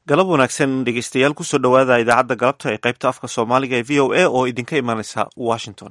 galab wanaagsan dhegeystayaal kusoo dhowaada idaacadda galabta ee qaybta afka soomaaliga ee v o a oo idinka imanaysa washington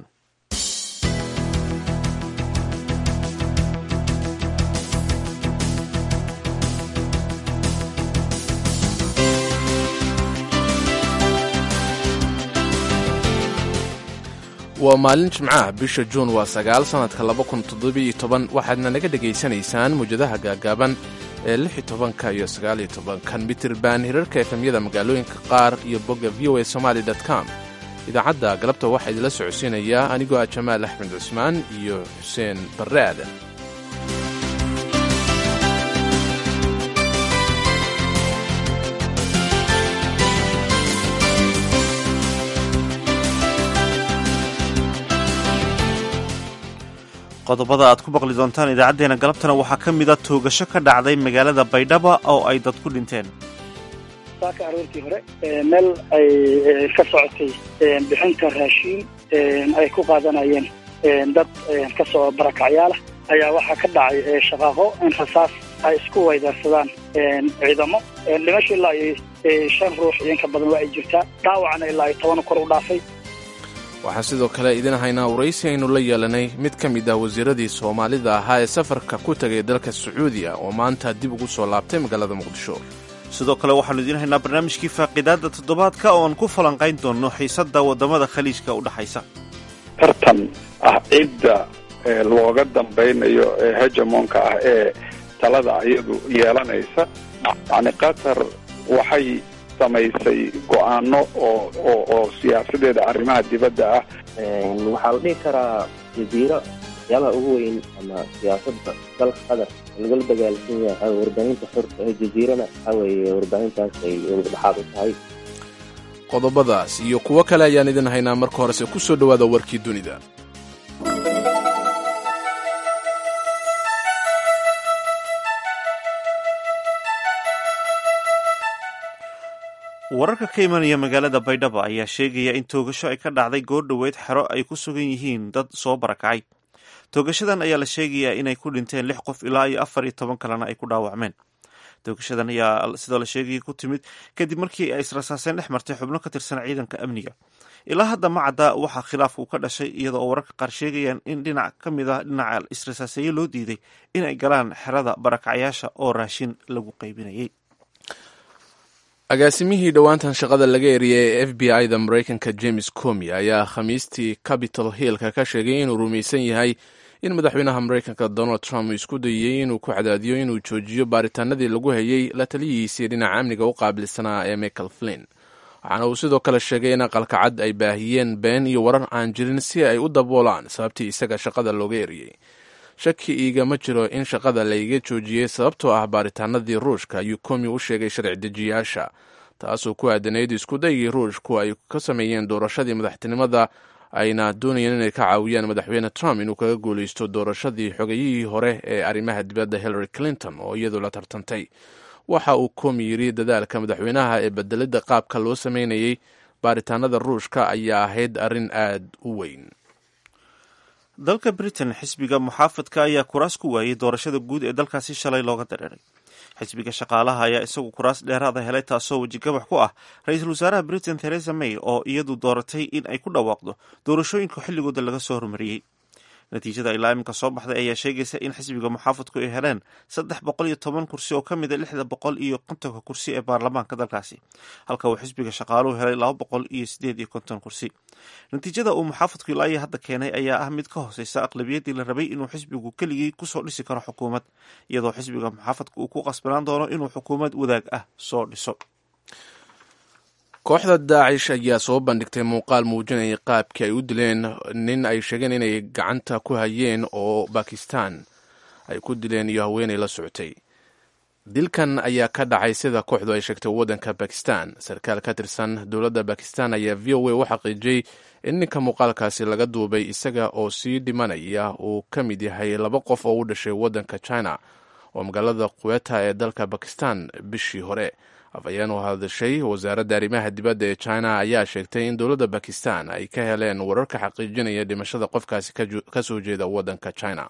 waa maalin jimcaha bisha juun waa sagaal sannadka laba kun toddobiyo toban waxaadna naga dhegaysanaysaan muwjadaha gaagaaban ee lix iyo tobanka iyo sagaaliyo tobankan mitirban hirarka efemyada magaalooyinka qaar iyo bogga v o a somaali com idaacadda galabta waxaa idinla socodsiinayaa anigoo ah jamaal axmed cusmaan iyo xuseen barre aadan qodobada aad ku maqli doontaan idaacaddeenna galabtana waxaa ka mida toogasho ka dhacday magaalada baydhaba oo ay dad ku dhinteen saaka aroortii hore meel ay ka socotay bixinta raashiin ay ku qaadanayeen dad ka soo barakacyaala ayaa waxaa ka dhacay shaqaaqo in rasaas ay isku weydaarsadaan ciidamo dhimasho ilaa iyo shan ruux iyo inka badan waa ay jirtaa dhaawacna ilaa iyo toban kor u dhaafay waxaan sidoo kale idin haynaa waraysi aynu la yeelanay mid ka mid ah wasiiradii soomaalida ahaa ee safarka ku tegay dalka sacuudiya oo maanta dib ugu soo laabtay magaalada muqdisho sidoo kale waxaanu idiin haynaa barnaamijkii faaqidaadda toddobaadka oo aan ku falanqayn doonno xiisadda waddamada khaliijka u dhexaysa tartan ah cidda looga dambaynayo ee hegemonka ah ee talada iyadu yeelanaysa yacni qatar waxay samaysay go-aano oo oo oo siyaasadeeda arrimaha dibadda ah waxaa la dhihi karaa jaziiro waxyaabaha ugu weyn ama siyaasadda dalka qatar lagala dagaalsan yahay warbaahinta xorta ee jaziirana waxaa weeye warbaahintaas ay dhexaad u tahay qodobadaas iyo kuwo kale ayaan idin haynaa marka horese ku soo dhowaada warkii dunida wararka ka imanaya magaalada baydhaba ayaa sheegaya in toogasho ay ka dhacday goordhoweed xero ay ku sugan yihiin dad soo barakacay toogashadan ayaa la sheegayaa inay ku dhinteen lix qof ilaa iyo afar iyo toban kalena ay ku dhaawacmeen toogashadan ayaa sidoo la sheegaya ku timid kadib markii ay israsaaseen dhex martay xubno ka tirsan ciidanka amniga ilaa hadda ma cadda waxaa khilaafku ka dhashay iyada oo wararka qaar sheegayaan in dhinac ka mid a dhinaca israsaaseeye loo diiday inay galaan xerada barakacyaasha oo raashin lagu qaybinayay agaasimihii dhowaantan shaqada laga eriyay ee f b i da maraykanka james comi ayaa khamiistii capitol hillka ka sheegay inuu rumaysan yahay in madaxweynaha maraykanka donald trump uu isku dayey inuu ku cadaadiyo inuu joojiyo baaritaanadii lagu hayay la taliyihiisii dhinaca amniga u qaabilsanaa ee michael flin waxaana uu sidoo kale sheegay in aqalka cad ay baahiyeen been iyo warar aan jirin si ay u daboolaan sababtii isaga shaqada looga eriyey shaki iigama jiro in shaqada layga joojiyey sababtoo ah baaritaanadii ruushka ayuu komi u sheegay sharci dejiyaasha taasoo ku aadanayd iskudaygii ruushku ay ka sameeyeen doorashadii madaxtinimada ayna doonayeen inay ka caawiyaan madaxweyne trump inuu kaga guulaysto doorashadii xogayihii hore ee arrimaha dibadda hillary clinton oo iyadu la tartantay waxa uu komi yidhi dadaalka madaxweynaha ee bedelidda qaabka loo sameynayay baaritaanada ruushka ayaa ahayd arrin aad u weyn dalka britain xisbiga muxaafadka ayaa kuraas ku waayey doorashada guud ee dalkaasi shalay looga dareeray xisbiga shaqaalaha ayaa isagu kuraas dheeraada helay taasoo wejigabax ku ah ra-iisul wasaaraha britain theresa may oo iyadu dooratay in ay ku dhawaaqdo doorashooyinka xilligooda laga soo hormariyey natiijada ilaa iminka soo baxday ayaa sheegaysa in xisbiga muxaafadku ay heleen saddex boqol iyo toban kursi oo ka mid a lixda boqol iyo kontonka kursi ee baarlamaanka dalkaasi halka uu xisbiga shaqaaluhu helay laba boqol iyo sideed iyo konton kursi natiijada uu muxaafadku ilaa iyo hadda keenay ayaa ah mid ka hooseysa aqlabiyaddii la rabay inuu xisbigu keligii kusoo dhisi karo xukuumad iyadoo xisbiga muxaafadku uu ku qasbanaan doono inuu xukuumad wadaag ah soo dhiso kooxda daacish ayaa soo bandhigtay muuqaal muujinaya qaabkii ay u dileen nin ay sheegeen inay gacanta ku hayeen oo bakistan ay ku dileen iyo haweenay la socotay dilkan ayaa ka dhacay sida kooxdu ay sheegtay waddanka bakistan sarkaal ka tirsan dowladda bakistan ayaa v o a u xaqiijiyey in ninka muuqaalkaasi laga duubay isaga oo sii dhimanaya uu ka mid yahay laba qof oo u dhashay waddanka china oo magaalada quweta ee dalka bakistan bishii hore afhayeen u hadashay wasaaradda arrimaha dibadda ee china ayaa sheegtay in dowladda bakistan ay ka heleen wararka xaqiijinaya dhimashada qofkaasi ka soo jeeda waddanka china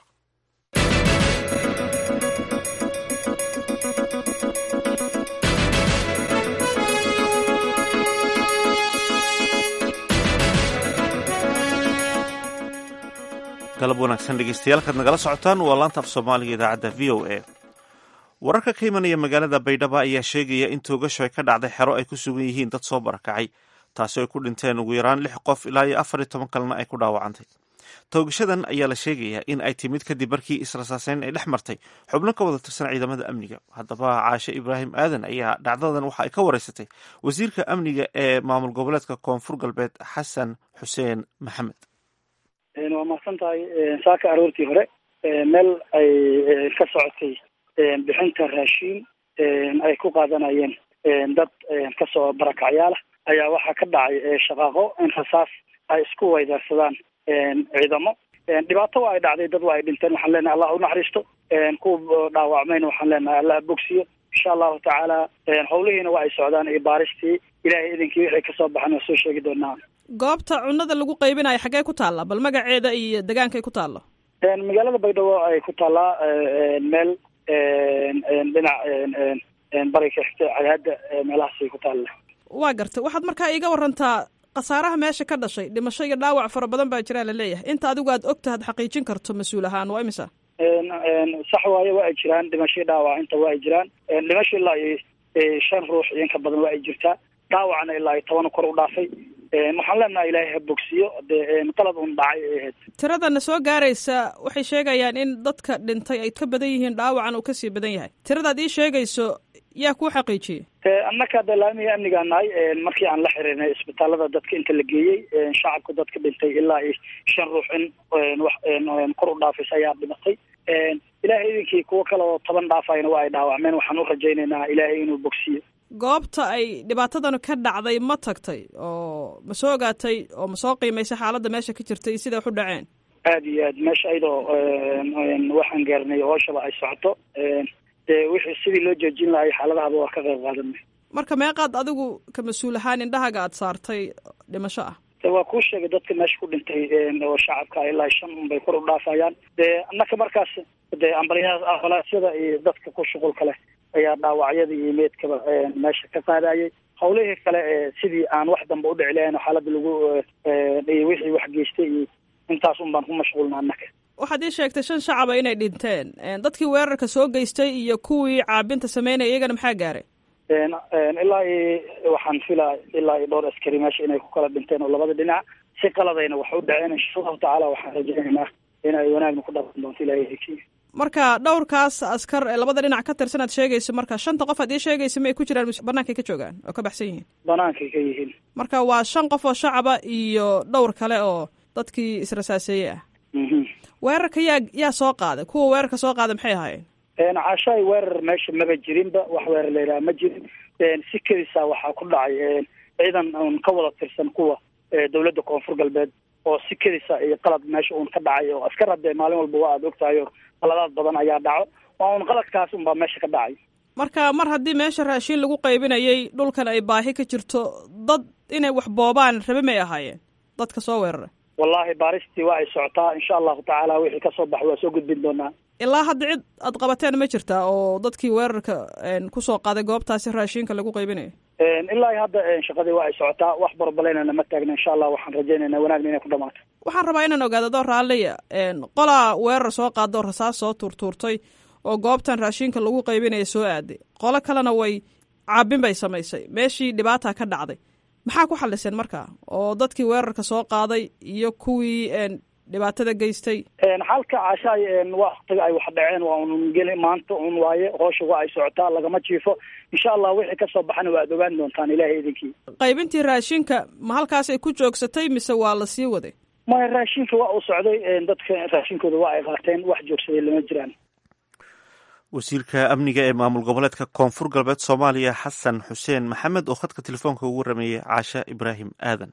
galab wanaagsan dhegeystayaal kaad nagala socotaan waa laanta af soomaaliga idaacadda v o a wararka ka imanaya magaalada baydhabo ayaa sheegaya in toogasho ay ka dhacday xero ay ku sugan yihiin dad soo barakacay taasi ay ku dhinteen ugu yaraan lix qof ilaa iyo afar iyo toban kalena ay ku dhaawacantay toogashadan ayaa la sheegayaa in ay timid kadib markii israsaaseyn ay dhex martay xubno ka wada tirsan ciidamada amniga haddaba caashe ibraahim aadan ayaa dhacdadan waxa ay ka wareysatay wasiirka amniga ee maamul goboleedka koonfur galbeed xasan xuseen maxamed waa mahadsan tahay saaka aroortii hore meel ay ka socotay bixinta raashiin ay ku qaadanayeen dad kasoo barakacyaala ayaa waxaa ka dhacay shaqaaqo in rasaas ay isku weydaarsadaan ciidamo dhibaato waa ay dhacday dad waa ay dhinteen waxaan leenahay allah unaxariisto kuwa dhaawacmayna waxaan leenahay allah bogsiyo insha allahu tacaala howlihiina waa ay socdaan iyo baaristii ilahay idinkii wixii kasoo baxan waa soo sheegi doonaa goobta cunada lagu qaybinayo xaggee ku taalla bal magaceeda iyo degaankay ku taallo magaalada baydhabo ay ku taallaa meel dhinac bari ka xigta cadaada meelahaasay ku taalla waa gartay waxaad markaa iiga warantaa khasaaraha meesha ka dhashay dhimasho iyo dhaawac fara badan baa jiraa laleeyahay inta adigu aad og tahaad xaqiijin karto mas-uul ahaan waa imisa sax waaye waa ay jiraan dhimasho dhaawac inta waa ay jiraan dhimasho ilaa iyo shan ruux iyo inka badan waa ay jirtaa dhaawacna ilaa iyo toban kor u dhaafay waxaan leenahay ilaahay ha bogsiyo dee qalad un dhacay ay ahayd tiradana soo gaaraysa waxay sheegayaan in dadka dhintay ay ka badan yihiin dhaawacan uu kasii badan yahay tiradaad ii sheegayso yaa kuu xaqiijiyey annaka de laamiga amnigaa nahay markii aan la xiriirnay isbitaalada dadka inta la geeyey shacabka dadka dhintay ilaa iyo shan ruux in wax kor u dhaafaysa ayaa dhimatay ilaahay idinkii kuwo kale oo toban dhaafayna waa ay dhaawacmeen waxaan u rajaynaynaa ilaahay inuu bogsiyo goobta ay dhibaatadanu ka dhacday ma tagtay oo ma soo ogaatay oo ma soo qiimaysay xaaladda meesha ka jirtay iyo siday wax u dhaceen aada iyo aad meesha ayadoo waxaan gaarnay hooshaba ay socoto dee wixii sidii loo joojin lahay xaaladahaba waa ka qayb qaadanay marka meeqaad adigu ka mas-uul ahaan indhahaga aad saartay dhimasho ah de waa kuu sheegay dadka meesha ku dhintay oo shacabka ilaa shan un bay kor u dhaafayaan dee annaka markaas dee ambaliya ambalaasyada iyo dadka ku shuqulka leh ayaa dhaawacyada iyo meedkaba meesha ka qaadayay hawlihii kale sidii aan wax damba udhici lahayn xaaladda lagu wixii wax geystay iyo intaas un baan ku mashquulna annaka waxaad ii sheegtay shan shacaba inay dhinteen dadkii weerarka soo geystay iyo kuwii caabinta sameynaya iyagana maxaa gaaray ilaa iyo waxaan filaa ilaa iyo dhowr askari meesha inay ku kala dhinteen oo labada dhinac si qaladayna wax u dhaceen insha allahu tacaala waxaan rajaynaynaa inay wanaagna ku dhaban doonto ilahay marka dhowrkaas askar ee labada dhinac ka tirsan aad sheegayso marka shanta qof aad ii sheegaysa ma ay ku jiraan bannaankay ka joogaan oo ka baxsan yihiin banaankay ka yihiin marka waa shan qof oo shacaba iyo dhowr kale oo dadkii israsaaseeye ah weerarka yaa yaa soo qaaday kuwa weerarka soo qaaday maxay ahaayeen caashaay weerar meesha maba jirinba wax weerar la yidhaha ma jirin si kedisa waxaa ku dhacay ciidan un ka wada tirsan kuwa dowladda koonfur galbeed oo si kedisa iyo qalad meesha uun ka dhacay oo askar haddee maalin walba waa aada ogtahay oo qaladaad badan ayaa dhaco waa un qaladkaas unbaa meesha ka dhacay marka mar haddii meesha raashiin lagu qaybinayay dhulkan ay baahi ka jirto dad inay wax boobaan rabe may ahaayeen dadka soo weeraray wallahi baaristii waa ay socotaa insha allahu tacaala wixii kasoo bax waa soo gudbin doonaa ilaa hadda cid aad qabateen ma jirtaa oo dadkii weerarka kusoo qaaday goobtaasi raashiinka lagu qaybinayo ilaa hadda shaqadii waa ay socotaa wax barbaleynana ma taagna insha allah waxaan rajaynaynaa wanaagna inay ku dhamaato waxaan rabaa inaan ogaado doo raalliya qolaa weerar soo qaada oo rasaas soo tuurtuurtay oo goobtan raashiinka lagu qaybinaya soo aaday qolo kalena way caabin bay samaysay meeshii dhibaata ka dhacday maxaa ku xaliseen markaa oo dadkii weerarka soo qaaday iyo kuwii dhibaatada geystay xalka caashaay waktiga ay wax dhaceen waa un geli maanta un waaye hoosha waa ay socotaa lagama jiifo insha allah wixii kasoo baxana waa ad ogaan doontaan ilahay idinkii qaybintii raashinka ma halkaasay ku joogsatay mise waa la sii waday maya raashinka waa uu socday dadka raashinkooda waa ay qaateen wax joogsaday lama jiraan wasiirka amniga ee maamul goboleedka koonfur galbeed soomaaliya xasan xuseen maxamed oo khadka telefoonka ugu rameeyey caasha ibraahim aadan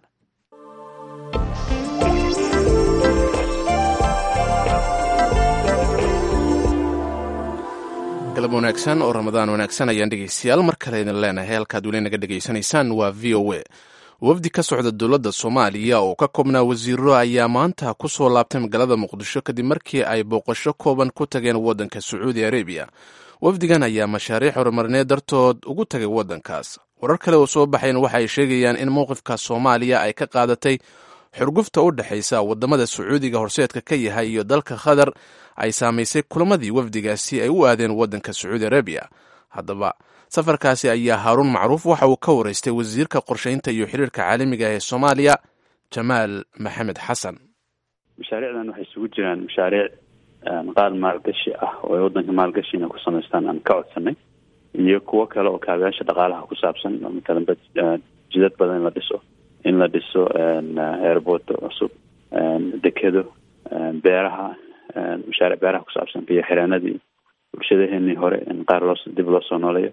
galab wanaagsan oo ramadaan wanaagsan ayaan dhegeystayaal mar kale idin leenahay halkaad weli naga dhegaysanaysaan waa v o a wafdi ka socda dowladda soomaaliya oo ka koobnaa wasiiro ayaa maanta ku soo laabtay magaalada muqdisho kadib markii ay booqasho kooban ku tageen waddanka sacuudi arabiya wafdigan ayaa mashaariic horumarineed dartood ugu tagay waddankaas warar kale oo soo baxayn waxa ay sheegayaan in mowqifka soomaaliya ay ka qaadatay xurgufta u dhexaysa waddamada sacuudiga horseedka ka yahay iyo dalka qatar ay saamaysay kulamadii wafdigaasi ay u aadeen waddanka sacuudi arabiya haddaba safarkaasi ayaa haaruun macruuf waxa uu ka waraystay wasiirka qorshaynta iyo xiriirka caalamiga ee soomaaliya jamaal maxamed xasan mashaariicdan waxay isugu jiraan mashaariic qaar maalgashi ah oo ay waddanka maalgashi inay ku samaystaan aan ka codsanay iyo kuwo kale oo kaabayaasha dhaqaalaha ku saabsan oo matalan jidad badan in la dhiso in la dhiso airport cusub dekedo beeraha mashaariic beeraha ku saabsan biyo xireenadii bulshadaheenii hore in qaar loo dib loo soo nooleeyo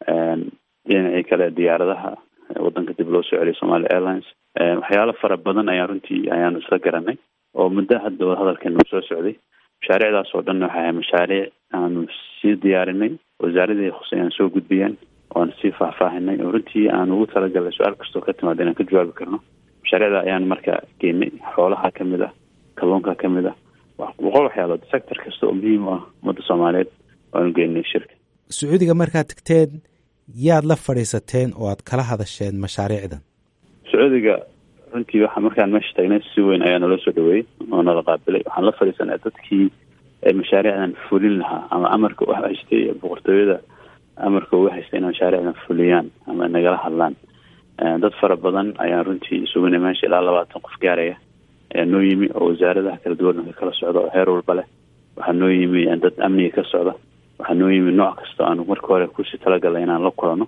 dhinacii kale diyaaradaha waddanka dib loo soo celiyo somalia airlines waxyaalo fara badan ayaan runtii ayaanu isla garanay oo muddo hadda wadahadalkeena soo socday mashaariicdaas oo dhan waxay ahay mashaariic aanu sii diyaarinay wasaaradii khuse aan soo gudbiyeen oan sii faahfaahinay oo runtii aan ugu talagalnay su-aal kastoo ka timaada inaan ka jawaabi karno mashaariicda ayaan marka geynay xoolaha kamid ah kalluunka kamid ah boqol waxyaalood sector kasta oo muhiim u ah ummadda soomaaliyeed waanu geynay shirka sacuudiga markaad tagteen yaad la fadhiisateen oo aad kala hadasheen mashaariicdan sacuudiga runtii waxa markaan meesha taagnay si weyn ayaa naloo soo dhaweeyey oo nala qaabilay waxaan la fadhiisanay dadkii mashaariicdan fulin lahaa ama amarka u haystay boqortooyada amarka uga haystay inay mashaariicdan fuliyaan ama nagala hadlaan dad fara badan ayaan runtii isugunay meesha ilaa labaatan qof gaaraya ayaa noo yimi oo wasaaradaha kala duwanka kala socda oo heer walba leh waxaa noo yimi dad amniga ka socda waxaa noo yimi nooc kasta aanu marka hore kusii talagalnay inaan la kulano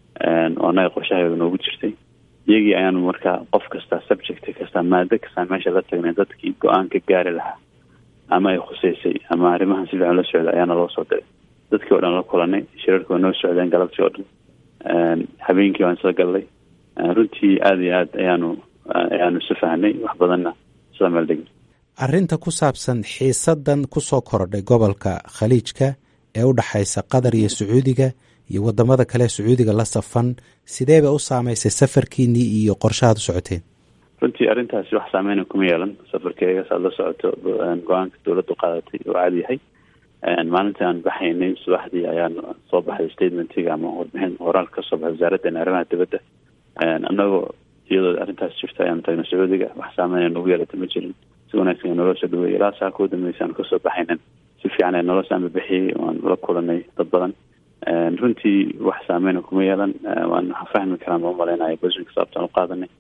oo annaga qorshahaga noogu jirtay iyagii ayaanu markaa qof kasta subject kasta maado kasta meesha la tagnay dadkii go-aan ka gaari lahaa ama ay khuseysay ama arrimahan si fiican la socda ayaana loo soo diray dadkii o dhan la kulanay shirarkii waa noo socdeen galabtii oo dhan habeenkii waan isla gallay runtii aada iyo aad ayaanu ayaanu isu fahnay wax badanna isla meel degnay arrinta ku saabsan xiisadan kusoo korodhay gobolka khaliijka ee u dhexaysa qatar iyo sacuudiga iyo wadamada kale sacuudiga la safan sidee bay u saameysay safarkiinii iyo qorshahaad u socoteen runtii arrintaasi wax saameyna kuma yeelan safarkeega saad la socoto go-aanka dowladdu qaadatay oo caadi yahay maalintii aan baxaynay subaxdii ayaan soo baxday statementiga ama warbixin horaal kasoo baxay wasaaraddeena arrimaha dibadda annagoo iyadoo arrintaas jirta ayaan tagnay sacuudiga wax saameyna nagu yeelata ma jirin si wanaagsan naloo soo dhaweeyay ilaa saa kuu dambeysay aan kasoo baxaynan si fiican ee naloo saama bixiyey waan la kulanay dad badan runtii wax saameyna kuma yeelan waan fahmi karaan ma umaleynaya boshinka sababtaan u qaadanay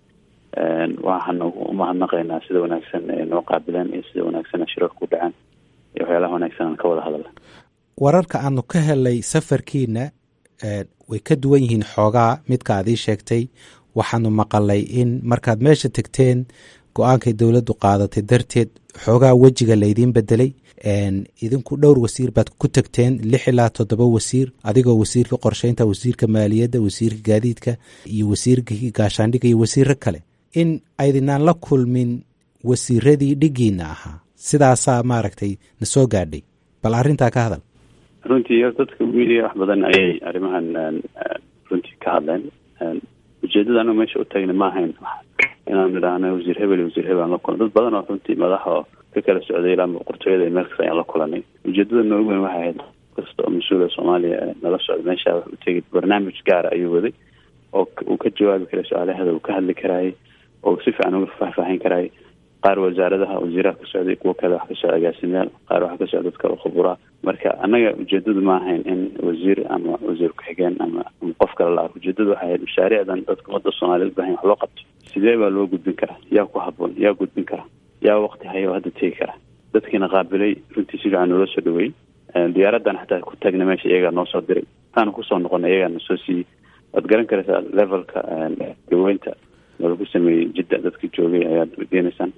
waxaan umahadnaqaynaa sida wanaagsan ee noo qaabileen iyo sida wanaagsan shirarka u dhacaan iyo waxyaalaha wanaagsan aan ka wada hadalna wararka aanu ka helay safarkiina way ka duwan yihiin xoogaa midka aad ii sheegtay waxaanu maqalay in markaad meesha tegteen go-aankay dowladdu qaadatay darteed xoogaa wejiga laydiin bedelay idinku dhowr wasiir baad ku tegteen lix ilaa toddoba wasiir adigoo wasiirka qorsheynta wasiirka maaliyadda wasiirka gaadiidka iyo wasiirka gaashaandhigga iyo wasiiro kale in aydinaan la kulmin wasiiradii dhigiina ahaa sidaasaa maaragtay na soo gaadhay bal arrintaa ka hadal runtii dadka media wax badan ayay arrimahan runtii ka hadleen ujeedada anagu meesha u taagna ma ahayn inaan idhaahno wasiir hebel wasiir hebel aan la kulan dad badan oo runtii madaxa oo ka kala socday ilaa boqortooyada iyo meel kasta ayaan la kulanay ujeedada noogu weyn waxay ahayd kasta oo mas-uula soomaaliya nala socda meesha wax u tegay barnaamij gaara ayuu waday oo uu ka jawaabi karay su-aalaheeda uu ka hadli karaayay oo si fiican uga faahfaahin karaayay qaar wasaaradaha wasiiraha ka socday kuwo kale wax ka socda agaasimayaal qaar wax ka socda dad kale khuburaa marka annaga ujeedadu ma ahayn in wasiir ama wasiir ku-xigeen ama ama qof kale la arko ujeedadu waxay ahayd mashaariicdan dadka ummadda soomaaliyed bahan wax loo qabto sidee baa loo gudbin karaa yaa ku haboon yaa gudbin kara yaa waqti haya oo hadda tegi kara dadkiina qaabilay runtii si fiican noola soo dhaweeyey diyaaraddan xataa ku taagna meesha iyagaa noo soo diray waxaanu kusoo noqonay iyagaa na soo siiyey waad garan karaysaa levelka daweynta nalagu sameeyey jidda dadka joogay ayaad weydiinaysaan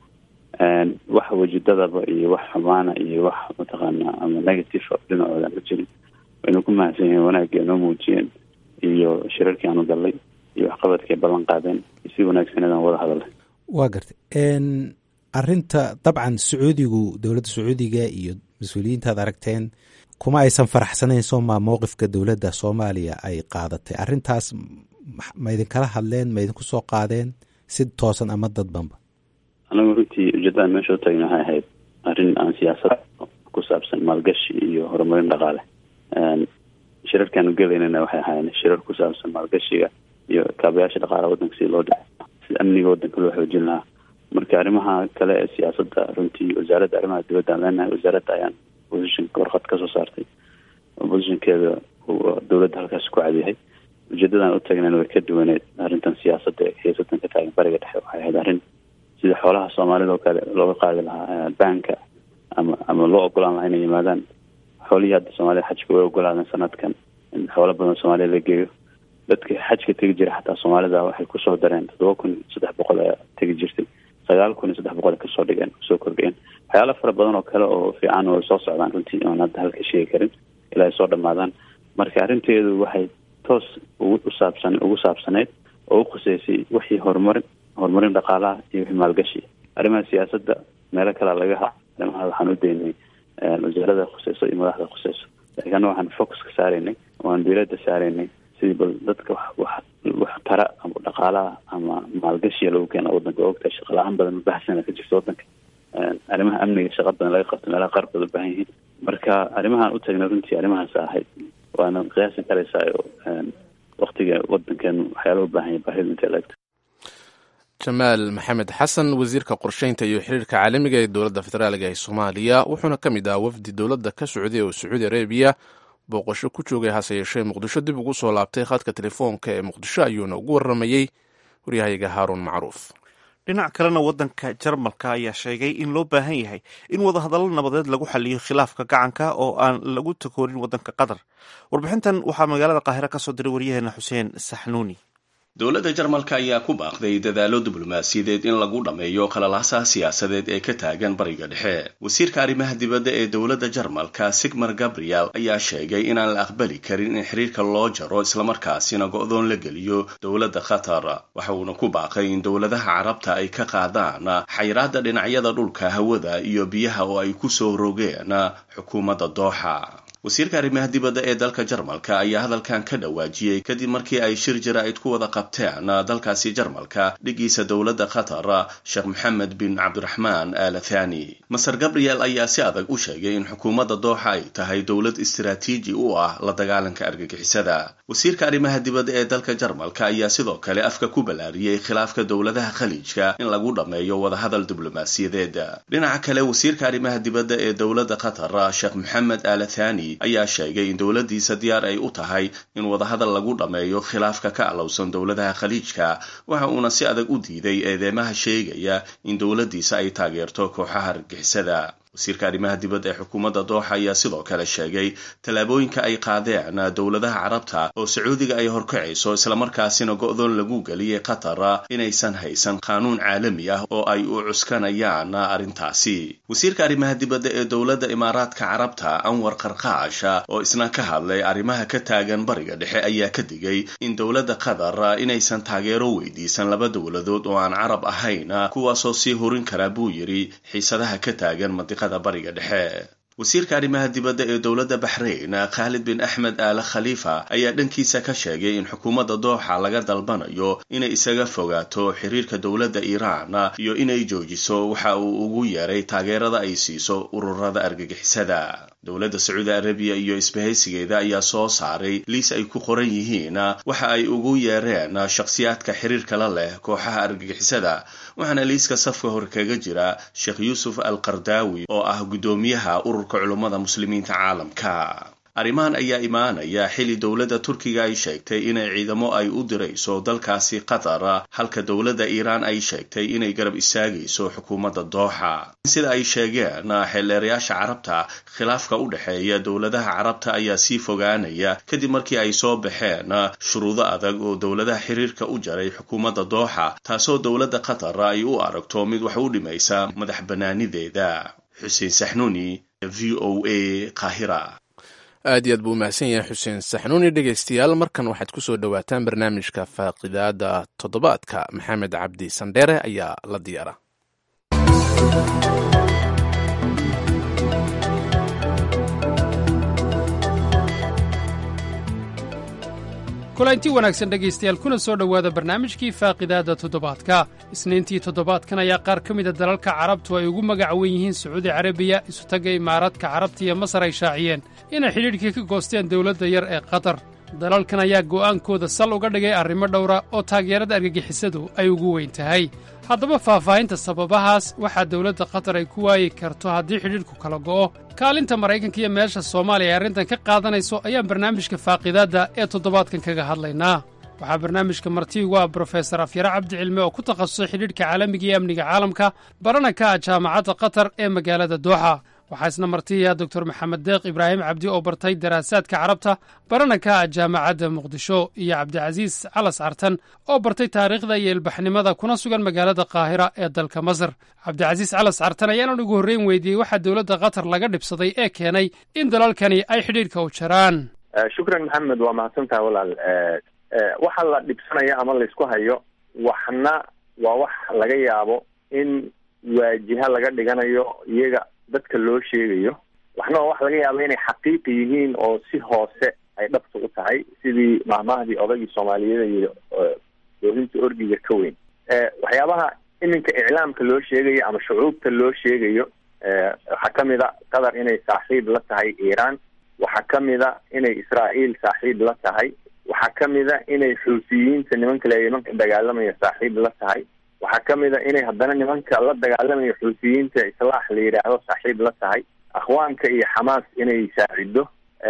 wax wajidadaba iyo wax xumaana iyo wax mataqaana ama negative dhinacooda ma jirin waynu ku mahadsan yihiin wanaagii noo muujiyeen iyo shirarkii aanu gallay iyo waxqabadkii ballan qaadeen si wanaagsaneedaan wada hadalay waa gartay arinta dabcan sacuudigu dowladda sacuudiga iyo mas-uuliyiintaad aragteen kuma aysan faraxsanayn soomaa mowqifka dowladda soomaaliya ay qaadatay arintaas ma idinkala hadleen ma idinku soo qaadeen si toosan ama dadbanba anagu runtii ujeedaan meesha u tagna waxay ahayd arrin aan siyaasad ku saabsan maalgashi iyo horumarin dhaqaale shirarkaanu gelaynana waxay ahaayeen shirar ku saabsan maalgashiga iyo kaabayaasha dhaqaalaha waddanka sida loo dhico sida amniga waddanka loo xoojin lahaa marka arrimaha kale ee siyaasadda runtii wasaaradda arrimaha dibadda aan leenahay wasaaradda ayaan positionka warqad kasoo saartay positionkeeda dowladda halkaas ku cadyahay ujeedadaan u taagnan way ka duwaneed arrintan siyaasadda ee xiisadan ka taagan bariga dhexe waxay ahayd arrin sida xoolaha soomaalida oo kale looga qaadi lahaa banka ama ama loo ogolaan lahaa inay yimaadaan xoolihii hadda soomaalida xajka way ogolaadeen sanadkan in xoolo badan soomaaliya la geeyo dadka xajka tegi jira xataa soomaalida waxay kusoo dareen toddoba kun saddex boqol ayaa tegi jirtay sagaal kun iyo saddex boqol ay kasoo dhigeen kusoo kordhiyeen waxyaala fara badan oo kale oo fiican oo soo socdaan runtii oon hadda halka sheegi karin ilaa ay soo dhamaadaan marka arrinteedu waxay toos ugu usaabsan ugu saabsaneyd oo u khuseysay wixii horumarin horumarin dhaqaalaha iyo wixii maalgashi arrimaha siyaasadda meelo kalea laga ha arrimaha waxaan u daynay wasaarada khuseyso iyo madaxda khuseyso laakiin anna waxaan focus ka saaraynay waan diiradda saaraynay sidii bal dadka wax wax tara ama dhaqaalaha ama maalgashiya lagu keena wadanka ogtahay shaqa la-aan badan ubahsana ka jirta wadanka arrimaha amniga shaqa badan laga qabto meelaha qaar baad u baahan yihiin marka arrimahaan u tagnay runtii arrimahaas ahayd waana qiyaasan karaysaa oo waktiga wadankeenu waxyaala u baahan yahay baahida intay laegto jamaal maxamed xasan wasiirka qorsheynta iyo xiriirka caalamiga ee dowladda federaaliga ee soomaaliya wuxuuna ka mid ah wafdi dowladda ka socday oo sacuudi arabiya booqasho ku joogay hase yeeshee muqdisho dib ugu soo laabtay khadka telefoonka ee muqdisho ayuuna ugu waramayey waryahayaga haaruun macruuf dhinac kalena waddanka jarmalka ayaa sheegay in loo baahan yahay in wadahadallo nabadeed lagu xaliyo khilaafka gacanka oo aan lagu takoorin waddanka qatar warbixintan waxaa magaalada qaahire ka soo diray waryaheena xuseen saxnuuni dowladda jarmalka ayaa ku baaqday dadaallo diblomaasiyadeed in lagu dhammeeyo qalalaasaha siyaasadeed ee ka taagan bariga dhexe wasiirka arrimaha dibadda ee dowladda jarmalka sigmar gabriel ayaa sheegay inaan la aqbali karin in xiriirka loo jaro islamarkaasina go-doon la geliyo dowladda qatar waxa uuna ku baaqay in dowladaha carabta ay ka qaadaan xayraadda dhinacyada dhulka hawada iyo biyaha oo ay ku soo rogeen xukuumadda dooxa wasiirka arrimaha dibadda ee dalka jarmalka ayaa hadalkan ka dhawaajiyey kadib markii ay shir jaraa'id ku wada qabteen dalkaasi jarmalka dhigiisa dowladda qatar sheekh maxamed bin cabdiraxmaan al thani maser gabriel ayaa si adag u sheegay in xukuumadda dooxa ay tahay dowlad istaraatiiji u ah la dagaalanka argagixisada wasiirka arrimaha dibadda ee dalka jarmalka ayaa sidoo kale afka ku ballaariyey khilaafka dowladaha khaliijka in lagu dhammeeyo wadahadal diblomaasiyadeed dhinaca kale wasiirka arrimaha dibadda ee dowladda qatar sheekh maxamed al thani ayaa sheegay in dowladdiisa diyaar ay u tahay in wadahadal lagu dhammeeyo khilaafka ka alowsan dowladaha khaliijka waxa uuna si adag u diiday eedeymaha sheegaya in dowladdiisa ay taageerto kooxaha argixisada wasiirka arrimaha dibadda ee xukuumadda dooxa ayaa sidoo kale sheegay tallaabooyinka ay qaadeen dowladaha carabta oo sacuudiga ay horkacayso islamarkaasina go-doon lagu geliyay qatar inaysan haysan qaanuun caalami ah oo ay u cuskanayaan arrintaasi wasiirka arrimaha dibadda ee dowladda imaaraadka carabta anwar qarqaash oo isna ka hadlay arrimaha ka taagan bariga dhexe ayaa ka digay in dowladda qatar inaysan taageero weydiisan laba dowladood oo aan carab ahayn kuwaasoo sii horin kara buu yidhi xiisadaha ka taagan mandiqada bariga dhexe wasiirka arrimaha dibadda ee dowladda baxrayn khaalid bin axmed aala khaliifa ayaa dhankiisa ka sheegay in xukuumadda dooxa laga dalbanayo inay isaga fogaato xiriirka dowladda iiraan iyo inay joojiso waxa uu ugu yeeray taageerada ay siiso ururada argagixisada dowladda sacuudi arabiya iyo isbahaysigeeda ayaa soo saaray liis ay ku qoran yihiin waxa ay ugu yeereen shakhsiyaadka xiriirka la leh kooxaha argagixisada waxaana liiska safka hor kaga jira sheekh yuusuf al qardaawi oo ah guddoomiyaha ururka culummada muslimiinta caalamka arrimahan ayaa imaanaya xili dowladda turkiga ay sheegtay inay ciidamo ay u dirayso dalkaasi qatar halka dowladda iiraan ay sheegtay inay garab istaagayso xukuumadda dooxa sida ay sheegeen xeelleerayaasha carabta khilaafka u dhexeeya dowladaha carabta ayaa sii fogaanaya kadib markii ay soo baxeen shuruudo adag oo dowladaha xiriirka u jaray xukuumadda dooxa taasoo dowladda qatar ay u aragto mid wax u dhimaysa madax bannaanideeda xuseen saxnuuni v o a qaahira aad iyo aad buu umahadsan yahay xuseen saxnuuni dhegaystayaal markan waxaad ku soo dhowaataan barnaamijka faaqidaada toddobaadka maxamed cabdi sandheere ayaa la diyaara kulanti wanaagsan dhegaystayaal kuna soo dhowaada barnaamijkii faaqidaadda toddobaadka isniintii toddobaadkan ayaa qaar ka mida dalalka carabtu ay ugu magac wen yihiin sacuudi carabiya isutagga imaaraadka carabta iyo masar ay shaaciyeen inay xidhiidhkii ka goosteen dowladda yar ee qatar dalalkan ayaa go'aankooda sal uga dhigay arrimo dhowra oo taageerada argagixisadu ay ugu weyn tahay haddaba faahfaahinta sababahaas waxaa dowladda qatar ay ku waayi karto haddii xidhiidhku kala go'o kaalinta maraykanka iyo meesha soomaaliya ay arrintan ka qaadanayso ayaan barnaamijka faaqidaadda ee toddobaadkan kaga hadlaynaa waxaa barnaamijka marti ugu ah brofesor afyare cabdi cilme oo ku takhasusay xidhiidhka caalamiga iyo amniga caalamka barana ka ah jaamacadda qatar ee magaalada dooxa waxaa isna martiya doctor maxamed deeq ibraahim cabdi oo bartay daraasaadka carabta barana ka ah jaamacadda muqdisho iyo cabdicasiis calas cartan oo bartay taariikhda iyo ilbaxnimada kuna sugan magaalada qaahira ee dalka masar cabdicasiis calas cartan ayaanan ugu horreyn weydiiyey waxaa dowladda qatar laga dhibsaday ee keenay in dalalkani ay xidhiidhka u jaraan shukran maxamed waa mahadsantaha walaal waxa la dhibsanaya ama laysku hayo waxna waa wax laga yaabo in waajiha laga dhiganayo iyaga dadka loo sheegayo waxna waa wax laga yaabo inay xaqiiqi yihiin oo si hoose ay dhabta u tahay sidii mahmahdii odaygii soomaaliyeed iyo doolinta orgiga ka weyn waxyaabaha iminka iclaamka loo sheegayo ama shucuubta loo sheegayo waxaa kamid a qatar inay saaxiib la tahay iiraan waxaa kamid a inay israa'iil saaxiib la tahay waxaa kamid a inay xuusiyiinta nimanka le nimanka dagaalamaya saaxiib la tahay waxaa kamid a inay haddana nimanka la dagaalamaya xuusiyiinta islaax la yidhaahdo saaxiib la tahay akhwaanka iyo xamaas inay saacido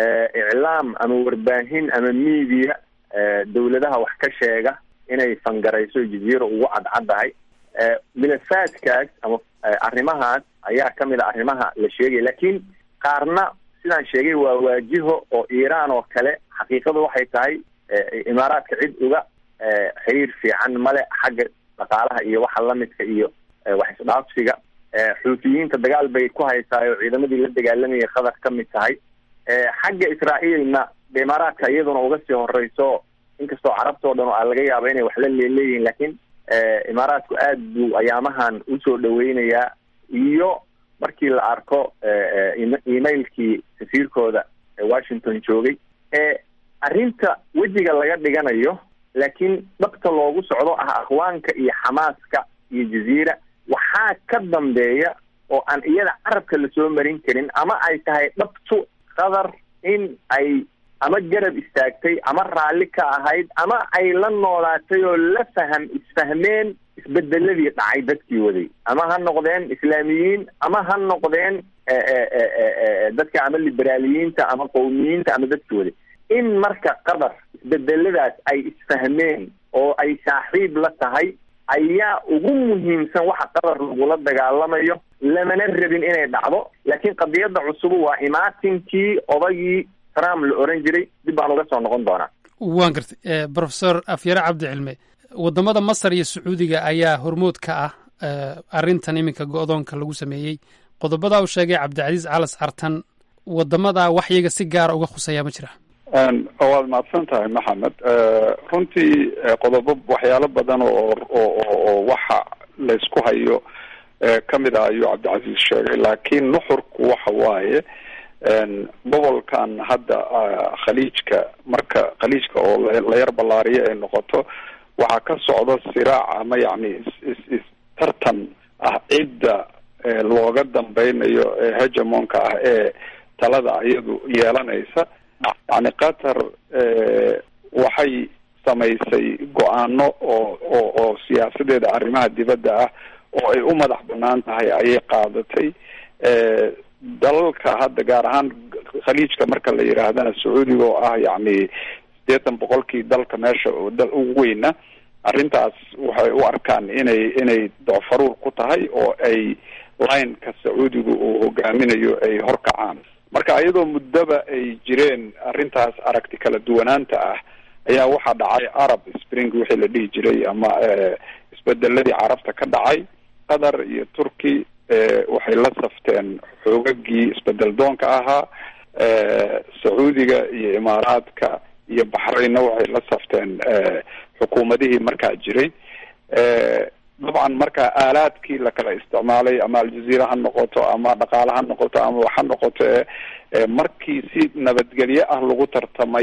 iclaam ama warbaahin ama media dawladaha wax ka sheega inay fangarayso jaziira ugu cadcaddahay milafaadkaas ama arrimahaas ayaa kamid a arrimaha la sheegaya laakiin qaarna sidaan sheegay waa waajiho oo iiraan oo kale xaqiiqadu waxay tahay imaaraadka cid uga xiriir fiican male xagga dhaqaalaha iyo waxa lamidka iyo wax isdhaafsiga xuutiyiinta dagaal bay ku haysaa oo ciidamadii la dagaalamayay qatar ka mid tahay xagga israa'iilna de imaaraadka iyaduna uga sii horeyso inkastoo carabtao dhan a laga yaaba inay wax la leeleeyihin laakiin imaaraadku aad buu ayaamahan usoo dhaweynayaa iyo markii la arko emailkii safiirkooda ee washington joogay arrinta wejiga laga dhiganayo laakiin dhabta loogu socdo ah akhwaanka iyo xamaaska iyo jaziira waxaa ka dambeeya oo aan iyada carabka lasoo marin karin ama ay tahay dhabtu qatar in ay ama garab istaagtay ama raalli ka ahayd ama ay la noolaatay oo la faham isfahmeen isbedeladii dhacay dadkii waday ama ha noqdeen islaamiyiin ama ha noqdeen dadka ama liberaaliyiinta ama qowmiyiinta ama dadkii waday in marka qatar isbedeladaas ay isfahmeen oo ay saaxiib la tahay ayaa ugu muhiimsan waxa qatar lagula dagaalamayo lamana rabin inay dhacdo laakiin qadiyadda cusubu waa imaatinkii odagii trump la oran jiray dib baan uga soo noqon doonaa waan gartay brofesor afyare cabdi cilme waddamada masar iyo sacuudiga ayaa hormood ka ah arrintan iminka go-doonka lagu sameeyey qodobadaa uu sheegay cabdicasiis calas cartan waddamadaa wax iyaga si gaara uga khuseeyaa ma jira waad mahadsan tahay maxamed runtii qodobo waxyaalo badan oo oo waxa laysku hayo kamid ah ayuu cabdicasiis sheegay laakiin nuxurku waxa waaye gobolkan hadda khaliijka marka khaliijka oo la yar ballaariyo ay noqoto waxaa ka socda siraac ama yacni is is tartan ah cidda looga dambeynayo ee hegemonka ah ee talada iyadu yeelanaysa yani qatar waxay samaysay go-aano oo oo oo siyaasadeeda arrimaha dibadda ah oo ay u madax banaan tahay ayay qaadatay dalalka hadda gaar ahaan khaliijka marka la yidhaahdana sacuudiga oo ah yacni sideetan boqolkii dalka meesha dal ugu weyna arrintaas waxay u arkaan inay inay docfaruur ku tahay oo ay lineka sacuudiga uu hogaaminayo ay horkacaan marka iyadoo muddaba ay jireen arrintaas aragti kala duwanaanta ah ayaa waxaa dhacay arab spring wixii la dhihi jiray ama isbedeladii carabta ka dhacay qatar iyo turkey waxay la safteen xoogagii isbedel doonka ahaa sacuudiga iyo imaaraadka iyo baxraynna waxay la safteen xukuumadihii markaa jiray dabcan marka aalaadkii lakala isticmaalay ama aljaziira ha noqoto ama dhaqaale ha noqoto ama wax ha noqoto markii si nabadgelyo ah lagu tartamay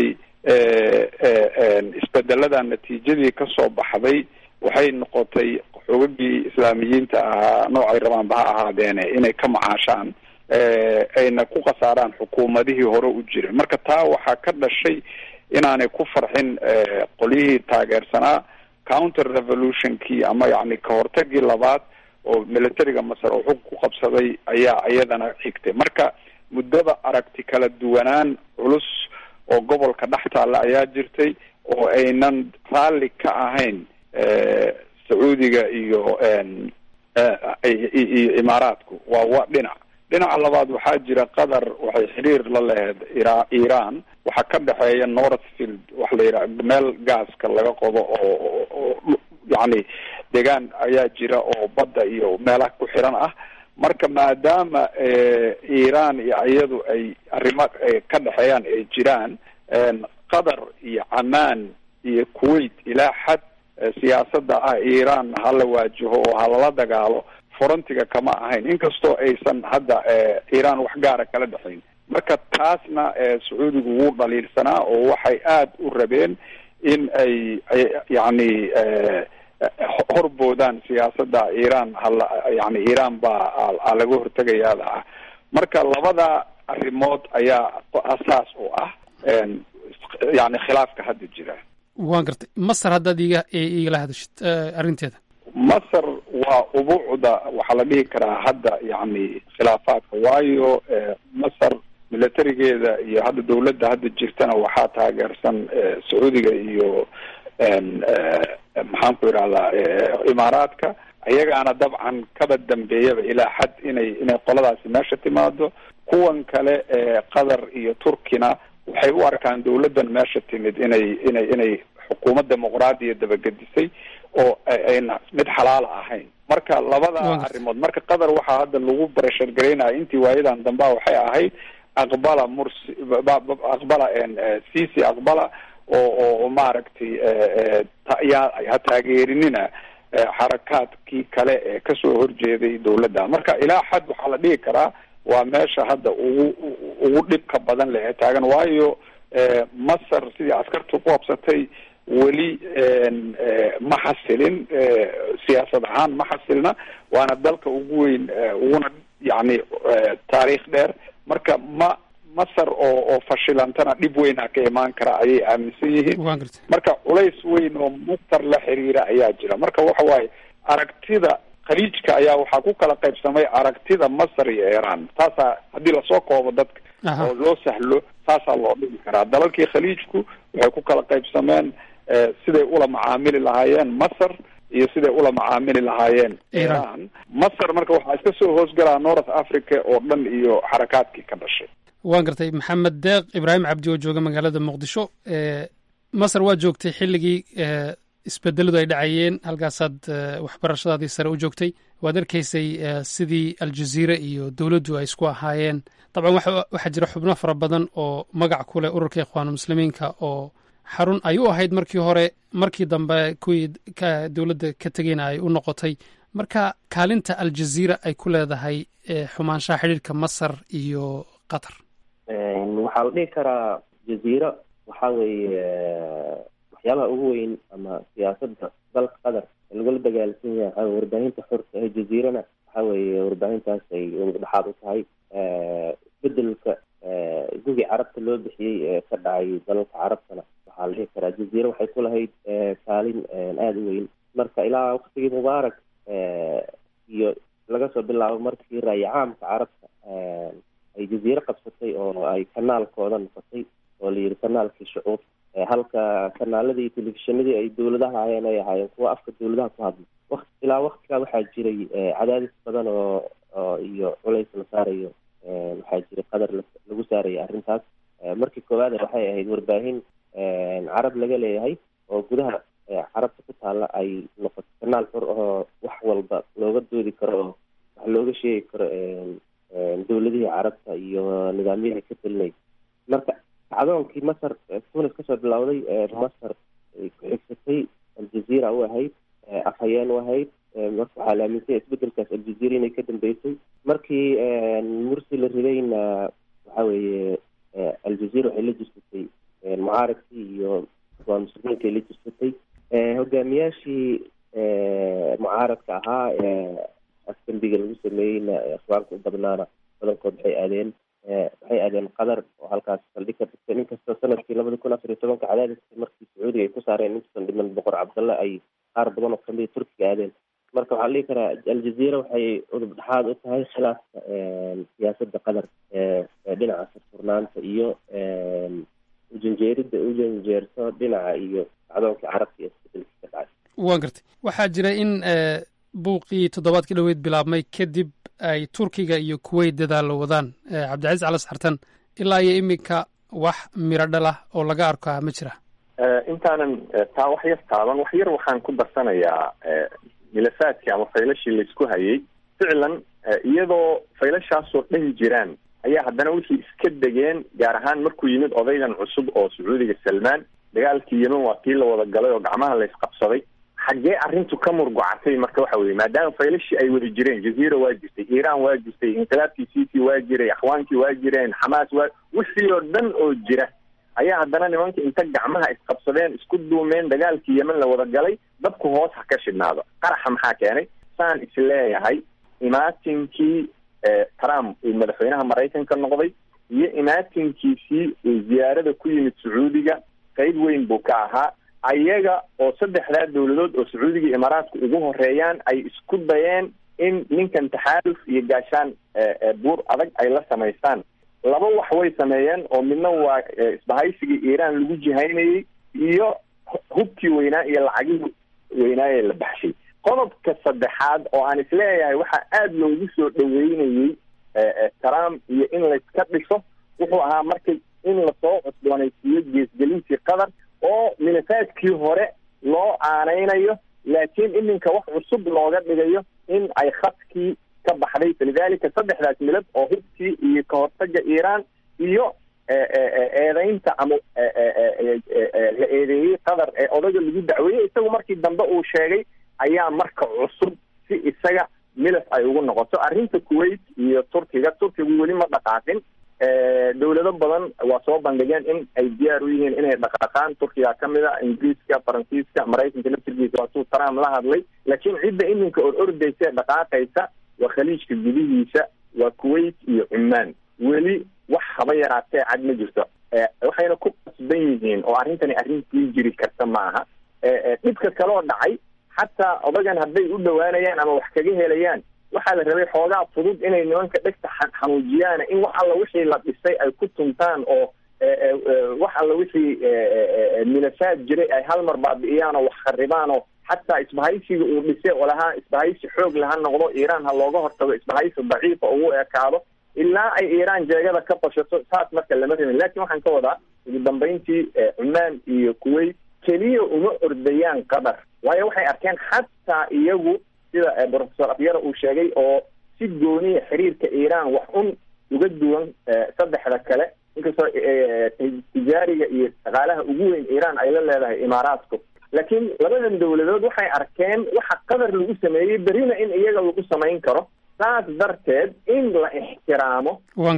isbedelada natiijadii kasoo baxday waxay noqotay xoogagii islaamiyiinta ahaa noocay rabaanba ha ahaadeene inay ka macaashaan ayna ku khasaaraan xukuumadihii hore u jiray marka taa waxaa ka dhashay inaanay ku farxin qolyihii taageersanaa counter revolutionkii ama yacni kahortagii labaad oo militariga masar oo xug ku qabsaday ayaa iyadana xigtay marka muddada aragti kala duwanaan culus oo gobolka dhex taalla ayaa jirtay oo aynan raalli ka ahayn sacuudiga iyo iyo imaaraadku waa wa dhinac dhinaca labaad waxaa jira qatar waxay xiriir la laheyd ira iran waxaa ka dhexeeya northfield waxa la yidhaha meel gaaska laga qodo oo oo yacni deegaan ayaa jira oo badda iyo meelaha ku xiran ah marka maadaama iran iyo iyadu ay arrimo ka dhexeeyaan ay jiraan qatar iyo camaan iyo kuwait ilaa xad siyaasadda ah iran hala waajaho oo halala dagaalo forontiga kama ahayn inkastoo aysan hadda iran wax gaara kala dhexayn marka taasna sacuudigu wuu dhaliilsanaa oo waxay aada u rabeen in ay yacni horboodaan siyaasadda iran hala yani iran baa laga hortegayaada ah marka labada arrimood ayaa asaas u ah yani khilaafka hadda jira waan gartay masar haddaad iga igala hadashid arrinteeda masar waa ubuucda waxaa la dhihi karaa hadda yacni khilaafaadka waayo masar militarigeeda iyo hadda dawladda hadda jirtana waxaa taageersan sacuudiga iyo maxaan ku idhahdaa imaaraadka ayagaana dabcan kaba dambeeyaba ilaa xad inay inay qoladaasi meesha timaado kuwan kale qatar iyo turkina waxay u arkaan dawladdan meesha timid inay inay inay xukuumad dimuqraadiya dabagedisay oo ayna mid xalaala ahayn marka labada arrimood marka qatar waxaa hadda lagu barashar garaynaya intii waayadan dambea waxay ahayd aqbala mursi aqbala cc aqbala oo oo maaragtay yaa ha taageerinina xarakaadkii kale ee kasoo horjeeday dawladda marka ilaa xad waxaa la dhihi karaa waa meesha hadda ugu ugu dhibka badan leh ee taagan waayo masar sidii askartu ku qabsatay weli ma xasilin siyaasad ahaan ma xasilna waana dalka ugu weyn uguna yacni taariikh dheer marka ma masar oo oo fashilantana dhib weyna ka imaan kara ayay aaminsan yihiin marka culays weyn oo masar la xiriira ayaa jira marka waxa waaye aragtida khaliijka ayaa waxaa ku kala qaybsamay aragtida masar iyo iran taasaa haddii lasoo koobo dadka oo loo sahlo taasaa loo dhigi karaa dalalkii khaliijku waxay ku kala qaybsameen siday ula macaamili lahaayeen masar iyo siday ula macaamili lahaayeen iran masar marka waxaa iska soo hoosgalaa north africa oo dhan iyo xarakaadkii ka dhashay waan gartay maxamed deeq ibraahim cabdi oo jooga magaalada muqdisho masar waa joogtay xilligii isbedeladu ay dhacayeen halkaasaad waxbarashadaadii sare u joogtay waad arkaysay sidii aljaziira iyo dowladdu ay isku ahaayeen dabcan waxaa jira xubno fara badan oo magac ku leh ururka ikhwaanulmuslimiinka oo xarun ay u ahayd markii hore markii dambe kuwii ka dowladda ka tegeyna ay u noqotay marka kaalinta aljaziira ay ku leedahay xumaanshaha xidhiirka masar iyo qatar waxaa la dhihi karaa jaziira waxa weeye waxyaabaha ugu weyn ama siyaasadda dalka qatar lagula dagaalsan yahay waxaa warbaahinta xorta ee jaziirana waxa weeye warbaahintaas ay dhexaad u tahay bedelka gugi carabta loo bixiyey ee ka dhacay dalalka carabtana waxaa la dhihi karaa jaziira waxay ku lahayd kaalin aada u weyn marka ilaa waktigii mubaarak iyo laga soo bilaabo markii raaya caamka carabta ay jaziiro qabsatay oo ay kanaalkooda noqotay oo la yidhi kanaalkii shucuub halka kanaaladii iyo telefishinadii ay dowladaha hayeen ay ahaayeen kuwa afka dowladaha ku hadla wakt ilaa waktigaa waxaa jiray cadaadis badan oo oo iyo culays la saarayo waxaa jiray qadar lagu saarayay arrintaas markii koowaad waxay ahayd warbaahin carab laga leeyahay oo gudaha carabta ku taalla ay noqoto kanaal xor ahoo wax walba looga doodi karo oo wax looga sheegi karo dowladihii carabta iyo nidaamyadii ka telinay marka kacdoonkii masar tunis kasoo bilowday masar ay ku xigsatay aljaziira u ahayd afhayeen u ahayd marka waxaa la aaminsanya isbedelkaas aljaziira inay ka dambeysay markii mursi la ridayna waxa weeye aljaziira waxay la jirsatay mucaaradkii iyo waa muslimiinka ay la jirsatay hogaamiyaashii mucaaradka ahaa afdambiga lagu sameeyeyna akhbaarka u badnaana badankood waxay aadeen waxay aadeen qatar oo halkaas saldhig ka dhigteen inkastoo sanadkii labada kun afar iyo tobanka cadaadiska markii sacuudiga ay ku saareen intuusan dhiman boqor cabdalle ay qaar badan oo kamida turkiga aadeen marka waxaa la dhihi karaa aljazeera waxay udub dhexaad u tahay khilaafka siyaasadda qatar ee dhinaca furfurnaanta iyo ujanjeerida ujanjeerto dhinaca iyo dacdoonka carabta iyo isbedelkii ka dhacay waan gartay waxaa jira in buuqii toddobaadka dhoweyd bilaabmay kadib ay turkiga iyo kuweyt dadaalo wadaan cabdicasiis cali saxartan ilaa iyo iminka wax miro dhalah oo laga arkaa ma jira intaanan taa wax yar taaban wax yar waxaan ku darsanayaa milasaadkii ama faylashii laysku hayay ficlan iyadoo faylashaasoo dhan jiraan ayaa haddana wixii iska degeen gaar ahaan markuu yimid odaygan cusub oo sacuudiga salmaan dagaalkii yemen waa kii la wada galay oo gacmaha la isqabsaday xaggee arrintu ka murgocatay marka waxa weye maadaama faylashii ay wada jireen jaziira waa jirtay iiraan waa jirtay inqilaabkii sisi waa jiray axwaankii waa jireen xamaas waa wixii oo dhan oo jira ayaa haddana nimanka inta gacmaha isqabsadeen isku duumeen dagaalkii yemen la wada galay dadku hoos ha ka shidhnaado qaraxa maxaa keenay saan isleeyahay imaatinkii trump uu madaxweynaha maraykanka noqday iyo imaatinkiisii uu ziyaarada ku yimid sacuudiga qayb weyn buu ka ahaa ayaga oo saddexdaa dowladood oo sacuudiga imaaraadku ugu horeeyaan ay isku dayeen in ninkan taxaaluf iyo gaashaan buur adag ay la samaystaan laba wax way sameeyeen oo midna waa isbahaysigii iiraan lagu jihaynayey iyo hubkii weynaa iyo lacagihii weynaaye la baxshay qodobka saddexaad oo aan isleeyahay waxaa aada loogu soo dhaweynayey trump iyo in layska dhiso wuxuu ahaa markay in lasoo cusboonaysiiyo geesgelintii qatar oo milasaadkii hore loo aaneynayo laakiin iminka wax cusub looga dhigayo in ay khadkii ka baxday falidalika saddexdaas milad oo hubkii iyo kahortaga iiraan iyo eedeynta ama la eedeeyey qatar ee odaga lagu dacweeyey isagu markii dambe uu sheegay ayaa marka cusub si isaga milas ay ugu noqoto arrinta kuwait iyo turkiga turkigu weli ma dhaqaaqin dowlado badan waa soo bandhigeen in ay diyaar u yihiin inay dhaqaaqaan turkiga kamid a ingiriiska faransiiska maraykanka laftirkiisa waatuu trump la hadlay laakiin cidda iminka or ordaysa ee dhaqaaqaysa waa khaliijka gudihiisa waa kuwait iyo cumaan weli wax haba yaraatee cad ma jirto waxayna ku qasban yihiin oo arrintani arrintii jiri karta maaha dhibka kaloo dhacay xataa odagan hadday u dhawaanayaan ama wax kaga helayaan waxaa la rabay xoogaa fudud inay nimanka dhegta xanuujiyaan in wax alla wixii la dhisay ay ku tuntaan oo wax alla wixii milasaad jiray ay hal mar baabi'iyaan oo wax kharibaan oo xataa isbahaysiga uu dhisay oo lahaa isbahaysi xoog laha noqdo iiraan ha looga hortago isbahaysi daciifa ugu ekaado ilaa ay iiraan jeegada ka bashato saas marka lama rabin lakin waxaan ka wadaa ugu dambeyntii cumaan iyo kuwait keliya uma ordayaan qatar waayo waxay arkeen xataa iyagu sida professor afyara uu sheegay oo si gooniya xiriirka iiraan wax un uga duwan saddexda kale inkastoo tijaariga iyo dhaqaalaha ugu weyn iiraan ay la leedahay imaaraadku laakiin labadan dowladood waxay arkeen waxa qatar lagu sameeyey berina in iyaga lagu samayn karo saas darteed in la ixtiraamo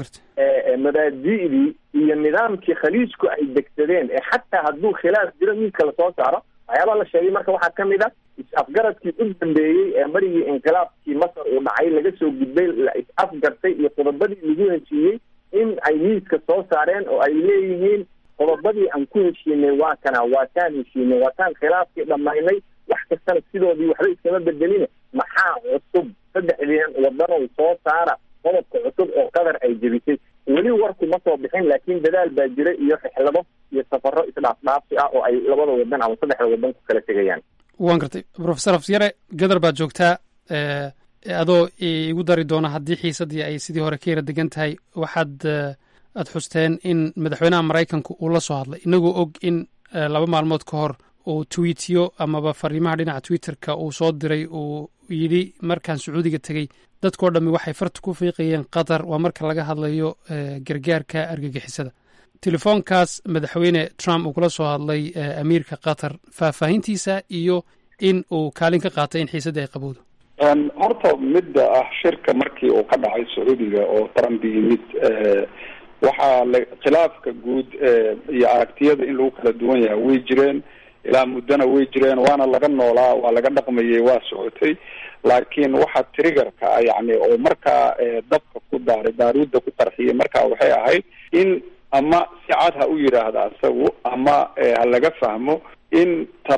mabaadi'dii iyo nidaamkii khaliijku ay degsadeen ee xataa hadduu khilaaf jiro miidka lasoo saaro waxyaabaa la sheegay marka waxaa ka mid a is-afgaradkii u dambeeyey ee marigii inqilaabkii masar uu dhacay laga soo gudbay la is-afgartay iyo qodobadii lagu heshiiyey in ay miidka soo saareen oo ay leeyihiin qodobadii aan ku heshiinay waa kana waa taan heshiinay waa taan khilaafkii dhammaynay wax kastana sidoodii waxba iskama bedelina maxaa cusub saddexdeen wadanow soo saara qodobka cusub oo qatar ay jebisay weli warku ma soo bixin laakiin dadaal baa jira iyo rixlado iyo safaro isdhaafdhaafsi ah oo ay labada wadan ama saddexda wadan ku kala tegayaan waan gartay professor afyare gadar baad joogtaa adoo igu dari doona haddii xiisaddii ay sidii hore ka yara degan tahay waxaad aad xusteen in madaxweynaha maraykanku uu la soo hadlay inagoo og in laba maalmood ka hor uu tweetiyo amaba fariimaha dhinaca twitterka uu soo diray uu yidhi markaan sacuudiga tegey dadkao dhammi waxay farta ku fiiqayeen qatar waa marka laga hadlayo gargaarka argagixisada telefoonkaas madaxweyne trump uu kula soo hadlay amiirka qatar faahfaahintiisa iyo in uu kaalin ka qaatay in xiisaddii ay qabowdo horta midda ah shirka markii uu ka dhacay sacuudiga oo trump yimid waxaa la khilaafka guud iyo aragtiyada in lagu kala duwan yahay way jireen ilaa muddona way jireen waana laga noolaa waa laga dhaqmayay waa socotay laakiin waxa triggerka ah yani oo markaa dabka ku daaray baaruudda ku qarxiyay markaa waxay ahayd in ama si cad ha u yidhaahda isagu ama ha laga fahmo in trump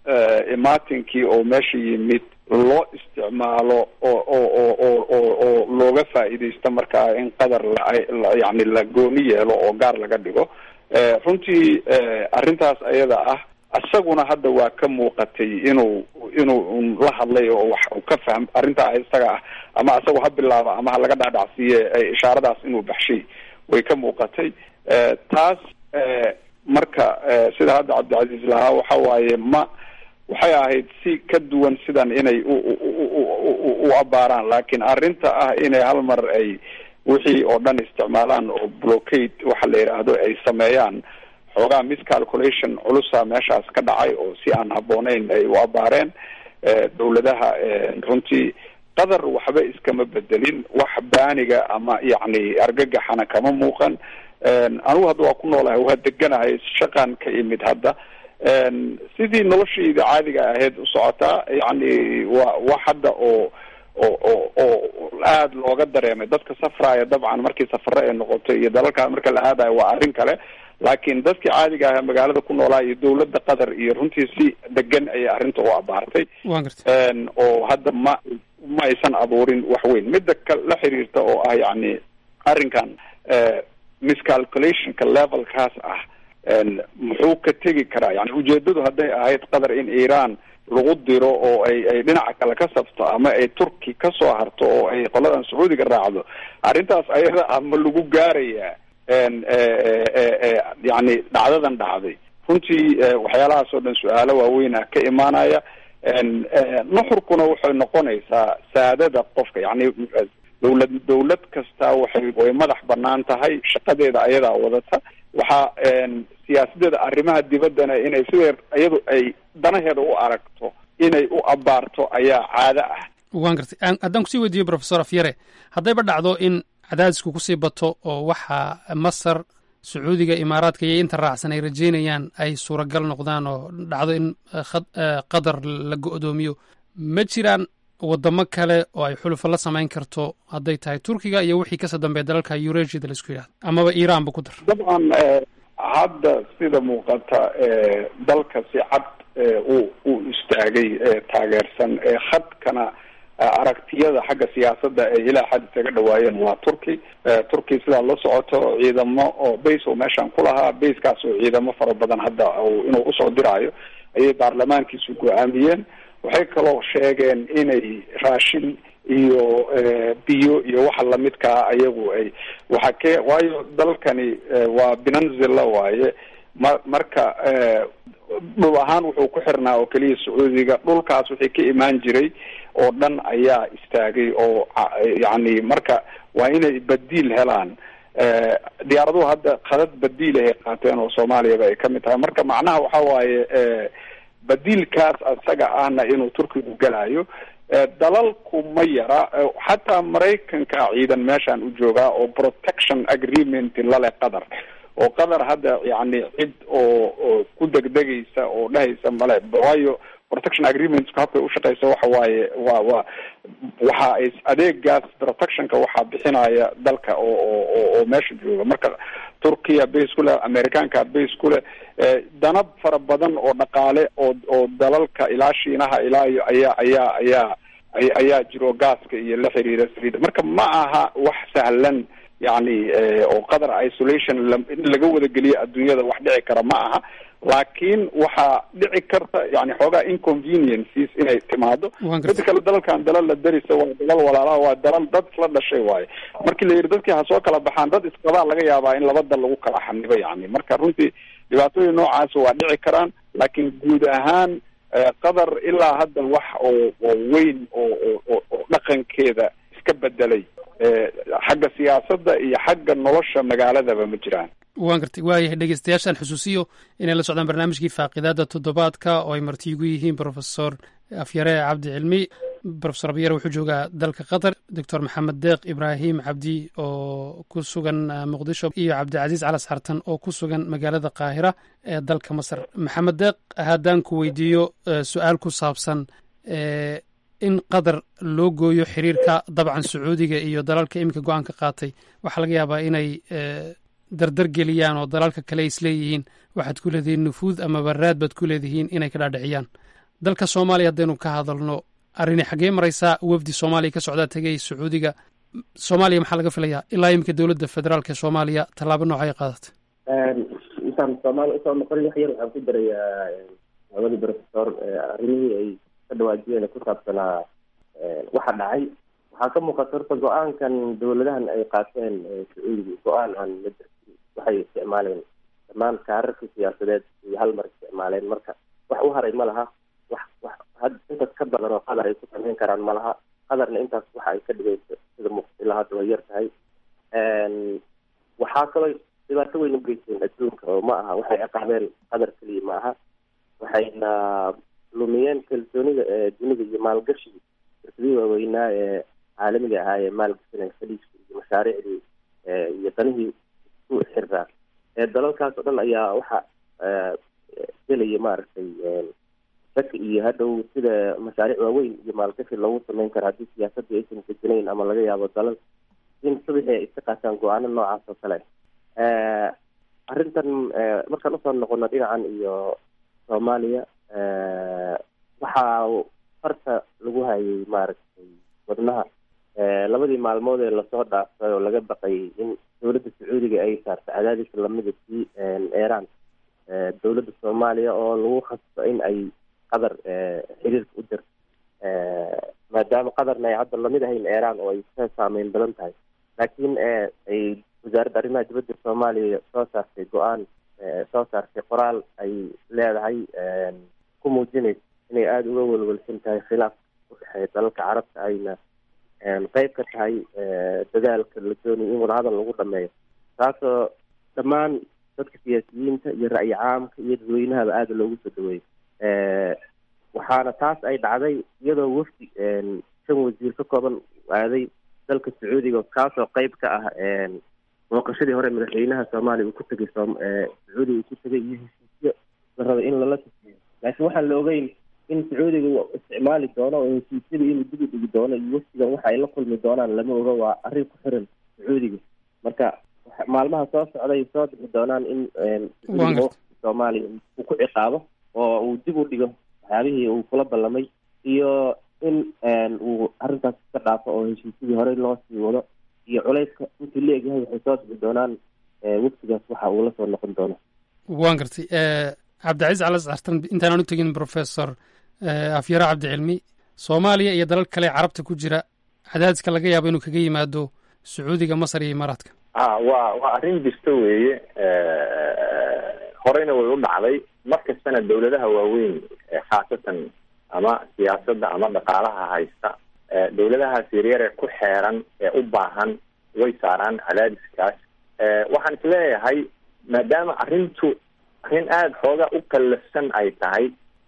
imaatinkii oo meesha yimid loo isticmaalo oo oo oo oo oo oo looga faa'iidaysto markaa in qadar la yani la gooni yeelo oo gaar laga dhigo runtii arrintaas ayada ah isaguna hadda waa ka muuqatay inuu inuu la hadlay oo wax uu ka fahm arrintaa isaga ah ama isagu ha bilaaba ama ha laga dhaadhacsiiye ishaaradaas inuu baxshay way ka muuqatay taas marka sida hadda cabdicasiis lahaa waxa waaye ma waxay ahayd si ka duwan sidan inay u u abaaraan laakiin arrinta ah inay hal mar ay wixii oo dhan isticmaalaan oo blockade waxa la yidhaahdo ay sameeyaan xoogaa miscalculation culusa meeshaas ka dhacay oo si aan habbooneyn ay u abaareen dawladaha runtii qadar waxba iskama bedelin wax baaniga ama yacni argagaxana kama muuqan anigu hadda waa ku noolahay waa deganahay shaqan ka imid hadda sidii noloshayda caadiga ahayd u socotaa yacni waa wax hadda oo oo oo oo aada looga dareemay dadka safraya dabcan markii safare ay noqoto iyo dalalkaa marka la aadayo waa arrin kale laakiin dadkii caadiga aha magaalada ku noolaa iyo dawladda qatar iyo runtii si degan ayay arrinta u abaartay oo hadda ma ma aysan abuurin wax weyn midda ka la xiriirta oo ah yacni arrinkan miscalculationka levelkaas ah muxuu ka tegi karaa yani ujeedadu hadday ahayd qatar in iran lagu diro oo ay ay dhinaca kale ka sabto ama ay turki ka soo harto oo ay qoladan sacuudiga raacdo arrintaas ayada ah ma lagu gaarayaa yani dhacdadan dhacday runtii waxyaalahaas oo dhan su-aalo waaweynah ka imaanaya nuxurkuna waxay noqonaysaa saadada qofka yani dawlad dawlad kasta waxay way madax banaan tahay shaqadeeda ayadaa wadata waxaa siyaasadeeda arrimaha dibaddana inay sidee iyadu ay danaheeda u aragto inay u abaarto ayaa caado ah waan gartay haddaan kusii weydiiyo professor afyare haddayba dhacdo in cadaadisku kusii bato oo waxa masar sacuudiga imaaraadka iyo inta raacsan ay rajeynayaan ay suuragal noqdaan oo dhacdo in qatar la go-doomiyo ma jiraan wadamo kale oo ay xulufo la samayn karto hadday tahay turkiga iyo wixii kasoo dambeeya dalalka eurasiada la isku yidhahdo amaba iranba ku dar dabcan hadda sida muuqata dalka si cad uu uu istaagay taageersan khadkana aragtiyada xagga siyaasadda ay ilaa xad isaga dhawaayeen waa turki turki sidaa la socoto ciidamo oo base oo meeshaan ku lahaa basekaas oo ciidamo fara badan hadda inuu usoo diraayo ayay baarlamaankiisu go-aamiyeen waxay kaloo sheegeen inay raashin iyo biyo iyo waxa lamidkaa ayagu ay waxa ke waayo dalkani waa binanzilla waaye ma marka dhul ahaan wuxuu ku xirnaa oo keliya sacuudiga dhulkaas wixii ka imaan jiray oo dhan ayaa istaagay oo yacni marka waa inay badiil helaan diyaaraduhu hadda khadad badiil ahay qaateen oo soomaaliyaba ay kamid tahay marka macnaha waxa waaye badiilkaas isaga ahna inuu turkigu gelayo dalalku ma yara xataa maraykanka ciidan meeshaan u joogaa oo protection agreement lale qatar oo qatar hadda yani cid oo oo ku degdegaysa oo dhehaysa male waayo protection agreementsku habkay ushaqeysa waxa waaye waa waa waxa ay adeegaas protectionka waxaa bixinaya dalka oo oo oo meesha jooga marka turkiya base ku leh americaanka base ku leh danab fara badan oo dhaqaale oo oo dalalka ilaa shiinaha ilaa iyo ayaa ayaa ayaa ayaa jiro gaaska iyo la xiriira saliida marka ma aha wax sahlan yani oo qatar isolation in laga wada geliyo adduunyada wax dhici kara ma aha laakiin waxaa dhici karta yani xoogaa inconveniences inay timaado mida kale dalalkan dalal la darisa waa dalal walaalaha waa dalal dad isla dhashay waaye markii la yidhi dadkii ha soo kala baxaan dad isqabaa laga yaabaa in laba dal lagu kala xanibo yani marka runtii dhibaatooyin noocaas waa dhici karaan laakiin guud ahaan qatar ilaa hadda wax oo oo weyn oo oo oo dhaqankeeda iska bedelay xagga siyaasadda iyo xagga nolosha magaaladaba ma jiraan waan gartay waayahay dhegeystayaashaan xusuusiyo inay la socdaan barnaamijkii faaqidaada toddobaadka oo ay marti igu yihiin profesor afyare cabdi cilmi profesor abyare wuxuu joogaa dalka qatar doctor maxamed deeq ibraahim cabdi oo ku sugan muqdisho iyo cabdicasiis calas xartan oo ku sugan magaalada qaahira ee dalka masar maxamed deeq haddaan ku weydiiyo su-aal ku saabsan in qatar loo gooyo xiriirka dabcan sacuudiga iyo dalalka iminka go-aanka qaatay waxaa laga yaabaa inay dardar geliyaan oo dalalka kale isleeyihiin waxaad ku leedihiin nufuud amaba raad baad ku leedihiin inay ka dhaadhiciyaan dalka soomaaliya haddaynu ka hadalno arrini xaggee maraysaa wafdi soomaaliya ka socdaa tegay sacuudiga soomaaliya maxaa laga filayaa ilaa imika dowladda federaalk ee soomaaliya tallaabo noocay qaadatay intaan soomaaliya usoo noqonin wax yar waxaan ku darayaa labadii professor arrimihii ay ka dhawaajiyeen ku saabsanaa waxa dhacay waxaa ka muuqata horta go-aankan dowladahan ay qaateen sacuudiga go-aan aan la darsin waxay isticmaaleen dhammaan kaararka siyaasadeed iyo hal mar isticmaaleen marka wax u haray ma laha wax wax had intaas ka badan oo qadar ay ku samayn karaan ma laha qadarna intaas waxa ay ka dhigayso sida muuqata ilaa hadda way yar tahay waxaa kaloo dhibaato weyn u geysteen adduunka oo ma aha waxay ciqaabeen qadar keliya ma aha waxayna lumiyeen kalsoonida ee dunida iyo maalgashiga shirkadihii waaweynaa ee caalamiga ahaa ee maalgashanay khaliijka iyo mashaariicdii iyo danihii isku xirraa ee dalalkaas oo dhan ayaa waxa gelaya maaragtay shaki iyo hadhow sida mashaariic waaweyn iyo maalgashi loogu sameyn karo haddii siyaasadii aysan deganayn ama laga yaabo dalal in subaxii ay iska qaataan go-aano noocaas oo kale arrintan markaan usoo noqono dhinacan iyo soomaaliya waxaa farta lagu hayay maaragtay wadnaha labadii maalmood ee lasoo dhaafay oo laga baqayay in dowladda sacuudiga ay saarto cadaadis lamida sii eeraan dowladda soomaaliya oo lagu khasbo in ay qadar xiriirka u dirto maadaama qadarna ay hadda lamid ahayn eeraan oo ay ka saameyn badan tahay laakiin ay wasaaradda arrimaha dibadda soomaaliya soo saartay go-aan soo saartay qoraal ay leedahay ku muujinaysa inay aada uga welwelsan tahay khilaaf u dhexeeya dalalka carabta ayna qeyb ka tahay dadaalka la doonayo in wadahadal lagu dhameeyo taasoo dhammaan dadka siyaasiyiinta iyo ra'yi caamka iyo dadweynahaba aada loogu soo dhaweeyey waxaana taas ay dhacday iyadoo wafdi shan wasiir ka kooban aaday dalka sacuudiga kaasoo qeyb ka ah booqashadii hore madaxweynaha soomaaliya uu ku tegay sacuudiga uu ku tegay iyo heshiisyo la rabay in lala tafiyo laakiin waxaan la ogeyn in sacuudiga uu isticmaali doono oo heshiisyada inuu dib u dhigi doono iyo wafdigan waxa ay la kulmi doonaan lama oga waa arrin ku xiran sacuudiga marka maalmaha soo socday soo bixi doonaan in soomaaliya uu ku ciqaabo oo uu dib u dhigo waxyaabihii uu kula ballamay iyo in uu arrintaas iska dhaafo oo heshiisyadii horey loo sii wado iyo culayska intii la egyahay waxay soo bixi doonaan waftigaas waxa uu la soo noqon doono waan gartay cabdicaiis calas cartan intaanaan u tegin professor afyaro cabdicilmi soomaaliya iyo dalal kale carabta ku jira cadaadiska laga yaabo inuu kaga yimaado sacuudiga masar iyo imaaraadka a waa waa arrin jirta weeye horeyna way u dhacday mar kastana dawladaha waaweyn khaasatan ama siyaasadda ama dhaqaalaha haysta dawladahaas yaryar ee ku xeeran ee u baahan way saaraan cadaadiskaas waxaan isleeyahay maadaama arrintu arrin aada xooga u kallafsan ay tahay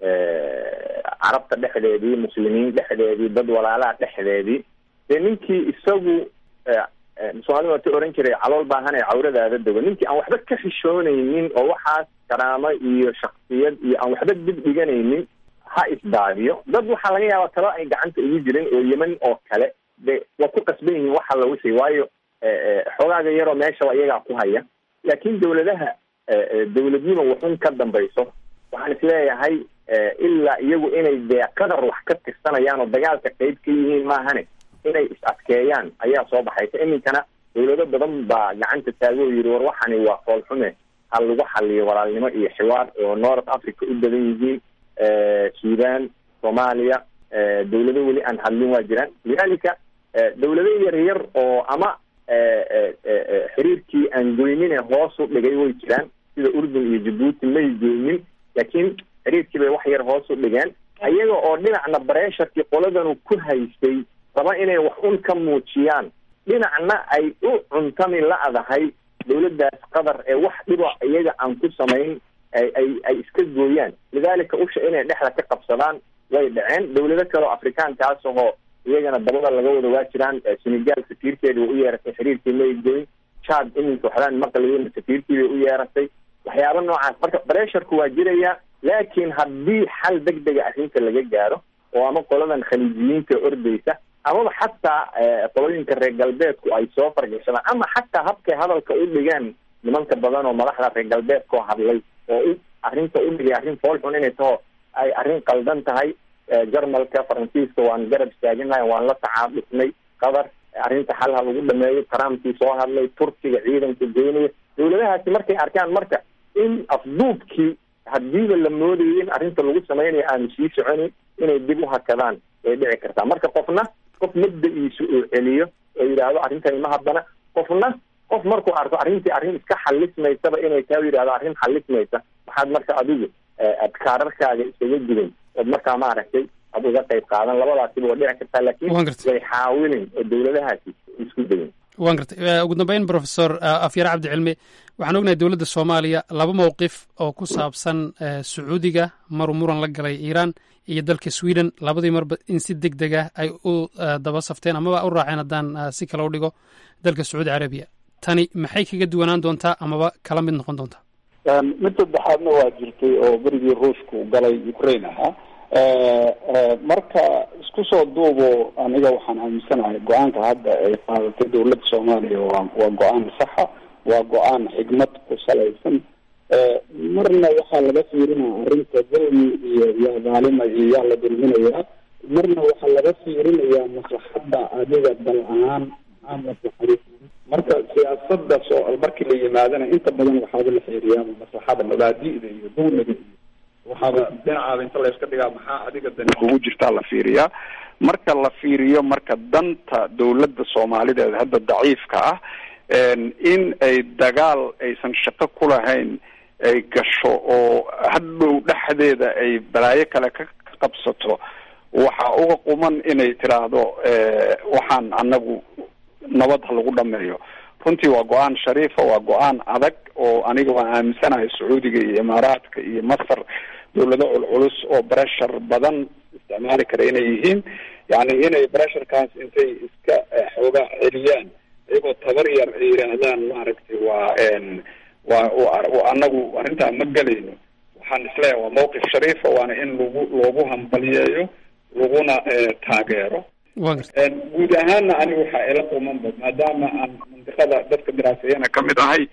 carabta dhexdeedii muslimiin dhexdeedii dad walaalaha dhexdeedii dee ninkii isagu soomaalida waa ta oran jiray calool baahan ee cawradaada dego ninkii aan waxba ka xishoonaynin oo waxaas karaamo iyo shaksiyad iyo aan waxba dib dhiganaynin ha isdaadiyo dad waxaa laga yaabaa talo ay gacanta ugu jirin oo yeman oo kale de waa ku qasban yihiin waxa la wixii waayo xogaaga yaroo meeshaba iyagaa ku haya laakiin dawladaha dawladnimo waxun ka dambayso waxaan isleeyahay ilaa iyagu inay dee qadar wax ka tirsanayaan oo dagaalka qeyb ka yihiin maahane inay is adkeeyaan ayaa soo baxaysa iminkana dawlado badan baa gacanta taago oo yidhi war waxani waa foolxume ha lagu xaliyo walaalnimo iyo xiwaar oo north africa u badan yihiin sudan soomaaliya dawlado weli aan hadlin waa jiraan lidalika dawlado yar yar oo ama xiriirkii aan goynine hoos u dhigay way jiraan sida urdun iyo jabuuti may goynin laakiin xiriirkii bay wax yar hoos u dhigeen iyaga oo dhinacna bareesharkii qoladanu ku haystay raba inay wax un ka muujiyaan dhinacna ay u cuntami la-dahay dawladdaas qadar ee wax dhiba iyaga aan ku samayn ay ay ay iska gooyaan lidalika usha inay dhexda ka qabsadaan way dhaceen dawlado kale oo afrikaankaas ahoo iyagana dabada laga wada waa jiraan senegal safiirkeeda way u yeeratay xiriirkii may goyn chad iminka waxbaan maqlayin safiirkii bay u yeeratay waxyaaba noocaas marka baresharku waa jiraya laakiin haddii xal deg dega arrinta laga gaaro oo ama qoladan khaliijiyiinta ordaysa amaba xataa qolooyinka reer galbeedku ay soo fargashadaan ama xataa habkay hadalka u dhigaan nimanka badan oo madaxda reer galbeedkao hadlay oo u arrinta u dhigay arrin foolxun inay taho ay arrin qaldan tahay jarmalka faransiiska waan garab istaaginahay waan la tacaadufnay qatar arrinta xal ha lagu dhameeyo trumpkii soo hadlay turkiga ciidanka geynaya dawladahaasi markay arkaan marka in afduubkii hadiiba la moodayay in arrinta lagu samaynayo aanu sii soconin inay dib u hakadaan way dhici kartaa marka qofna qof mabda-iisu uu celiyo oo yidhaahdo arrintani ma haddana qofna qof markuu arko arrintii arrin iska xalismaysaba inay taa yidhahdo arrin xalismaysa waxaad marka adigu aad kaararkaaga isaga gudan ood markaa maaragtay ad uga qayb qaadan labadaasiba waa dhici kartaa laakiin way xaawilin oo dawladahaasi isku dayin waan gartay ugu dambeyn professor afyare cabdicilmi waxaan ognahay dowladda soomaaliya laba mowqif oo ku saabsan sacuudiga maruu muran la galay iiraan iyo dalka sweden labadii marba in si deg deg ah ay u daba safteen amaba u raaceen haddaan si kale u dhigo dalka sacuudi carabiya tani maxay kaga duwanaan doontaa amaba kala mid noqon doontaa mid saddexaadna waa jirtay oo berigii ruushku galay ukraine ahaa marka isku soo duubo aniga waxaan aaminsanahay go-aanka hadda ay qaadatay dawladda soomaaliya waa waa go-aan saxa waa go-aan xigmad ku salaysan marna waxaa laga fiirinaya arrinta dulmi iyo yaa dhaalima iyo yaa la dulminayaa marna waxaa laga fiirinayaa maslaxadda adiga dal ahaan maxaa maslaxadi marka siyaasada soo markii la yimaadana inta badan waxaaba la fiiriyaa maslaxada mabaadi'da iyo dulmiga iyo waxaaba dhinacaada inta layska dhigaa maxaa adiga dani kugu jirtaa la fiiriyaa marka la fiiriyo marka danta dawladda soomaalideed hadda daciifka ah in ay dagaal aysan shaqo ku lahayn ay gasho oo hadhow dhexdeeda ay balaayo kale ka qabsato waxa uga quman inay tiraahdo waxaan anagu nabad ha lagu dhameeyo runtii waa go-aan shariifa waa go-aan adag oo aniga waan aaminsanahay sacuudiga iyo imaaraadka iyo masar dawlado culculus oo breshar badan isticmaali kara inay yihiin yani inay bresharkaas intay iska xooga celiyaan iyagoo tabar yar ay yidhaahdaan maaragtay waa waa anagu arrintaa ma gelayno waxaan isleeyahay waa mawqif shariifa waana in lagu loogu hambaliyeeyo laguna taageero guud ahaanna aniga waxaa ila qumanba maadaama aan mandiqada dadka diraaseeyana kamid ahay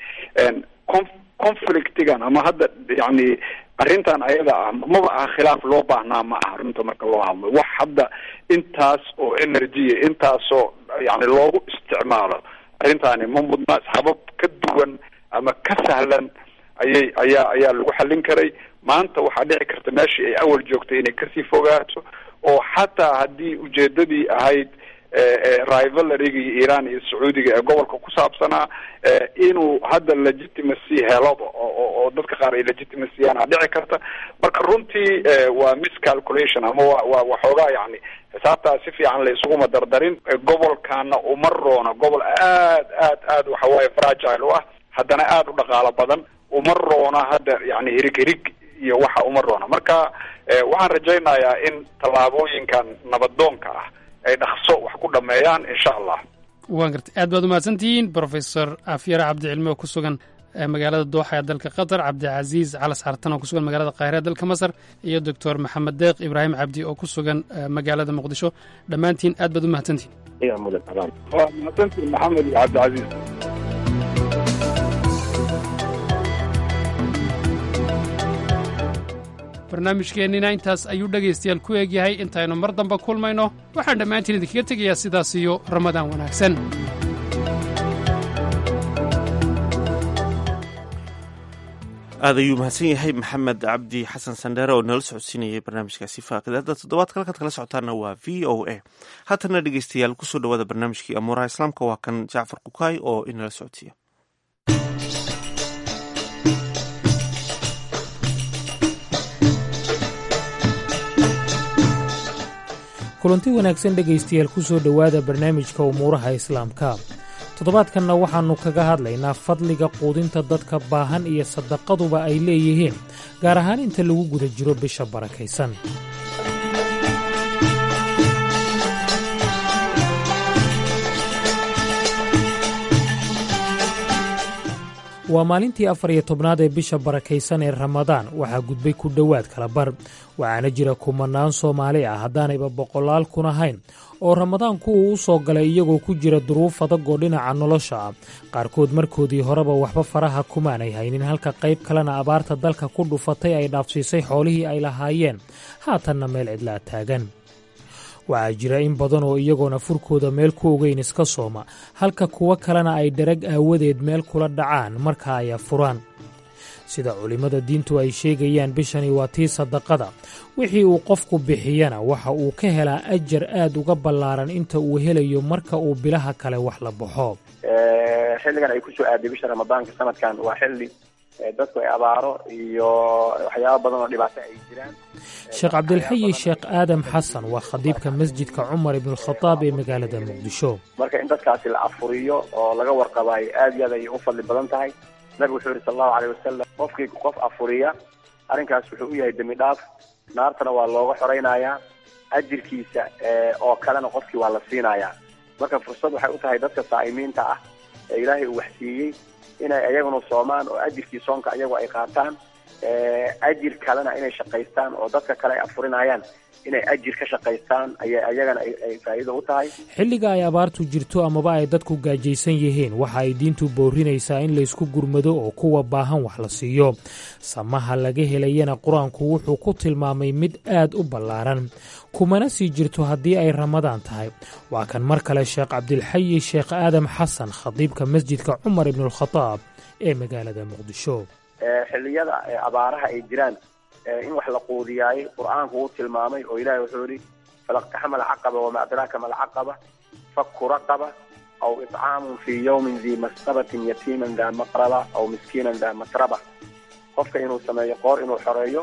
conflictigan ama hadda yani arrintan ayada ah maba aha khilaaf loo baahnaa ma aha runta marka loo hadlo wax hadda intaas oo energy intaasoo yani loogu isticmaalo arrintaani ma mudna habab ka duwan ama ka sahlan ayay ayaa ayaa lagu xallin karay maanta waxaa dhici karta meeshii ay awal joogtay inay kasii fogaato oo xataa haddii ujeedadii ahayd rivalarigi iyo iran iyo sacuudiga ee gobolka ku saabsanaa inuu hadda legitimacy helaba oo dadka qaar ay legitimacyana dhici karta marka runtii waa miscalculation ama wa wa waxoogaa yani xisaabtaa si fiican la isuguma dardarin gobolkana uma roona gobol aad aad aad waxawaaye fragile u ah haddana aada u dhaqaalo badan uma roona hadda yani hirig hirig iyo waxa uma roona marka waxaan rajaynayaa in tallaabooyinkan nabadoonka ah ay dhaqso wax ku dhameeyaan insha allah waan gartay aad baad umahadsantihiin professor afyare cabdicilmi oo ku sugan magaalada dooxa ee dalka qatar cabdicasiis calas xartan oo ku sugan magaalada qaahira ee dalka masar iyo doctor maxamed deeq ibraahim cabdi oo ku sugan magaalada muqdisho dhammaantiin aad baad umahadsantihiin waa mahadsantiin maxamed iyo cabdicasiis barnaamijkeennina intaas ayuu dhegaystayaal ku eegyahay intaynu mar damba kulmayno waxaan dhammaantiin idinkaga tegayaa sidaas iyo ramadaan wanaagsan aad ayuu mahadsan yahay maxamed cabdi xasan sandheere oo nala socodsiinayay barnaamijkaasi faaqidaada toddobaadka halkaad kala socotaana waa v o a haatana dhegeystayaal kusoo dhawaada barnaamijkii amuuraha islaamka waa kan jacfar kukaay oo inala socodsiiya kulanti wanaagsan dhegaystayaal ku soo dhowaada barnaamijka umuuraha islaamka toddobaadkanna waxaannu kaga hadlaynaa fadliga quudinta dadka baahan iyo sadaqaduba ay leeyihiin gaar ahaan inta lagu guda jiro bisha barakaysan waa maalintii afar iyo tobnaad ee bisha barakaysan ee ramadaan waxaa gudbay ku dhowaad kala bar waxaana jira kumanaan soomaali ah haddaanayba boqolaal kun ahayn oo ramadaanku uu u soo galay iyagoo ku jira duruuf adag oo dhinaca nolosha ah qaarkood markoodii horeba waxba faraha kumaanay haynin halka qayb kalena abaarta dalka ku dhufatay ay dhaafsiisay xoolihii ay lahaayeen haatanna meel cidlaa taagan waxaa jira in badan oo iyagoona furkooda meel ku ogeyn iska sooma halka kuwo kalena ay dharag aawadeed meel kula dhacaan marka ay afuraan sida culimmada diintu ay sheegayaan bishani waa tii sadaqada wixii uu qofku bixiyana waxa uu ka helaa ajar aad uga ballaaran inta uu helayo marka uu bilaha kale wax la baxo xilligan ay kusoo aaday bisha ramadaanka sanadkan waa xilli dadku ay abaaro iyo waxyaaba badan oo dhibaato ay jiraan sheekh cabdilxayi sheekh aadam xasan waa khadiibka masjidka cumar ibnukhadaab ee magaalada muqdisho marka in dadkaasi la afuriyo oo laga warqabaayo aad iyo aad ayay u fadli badan tahay nabigu wuxuu yihi sal allahu aleyh wasalam qofkii qof afuriya arrinkaas wuxuu u yahay dembi dhaaf naartana waa looga xoraynayaa ajirkiisa oo kalena qofkii waa la siinayaa marka fursad waxay u tahay dadka saa'imiinta ah ee ilaahay uu waxsiiyey inay ayaguna soomaan oo ajirkii soonka ayagu ay qaataan ajir kalena inay shaqaystaan oo dadka kale ay afurinayaan inay ajir ka shaqaystaan ayay ayagana ay faa'iido u tahay xilliga ay abaartu jirto amaba ay dadku gaajaysan yihiin waxa ay diintu boorinaysaa in laysku gurmado oo kuwa baahan wax la siiyo samaha laga helayana qur-aanku wuxuu ku tilmaamay mid aad u ballaaran kumana sii jirto haddii ay ramadaan tahay waa kan mar kale sheekh cabdilxayi sheekh aadam xasan khadiibka masjidka cumar ibnualkhadaab ee magaalada muqdisho xilliyada abaaraha ay jiraan in wax la quudiyaayey qur-aanku uu tilmaamay oo ilahi wuxuu yihi falaqtaxama alcaqaba wama adraaka ma alcaqaba faku raqaba aw itcaamun fii yawmin dii masqabatin yatiiman daa maqraba aw miskiinan daa matraba qofka inuu sameeyo qoor inuu xoreeyo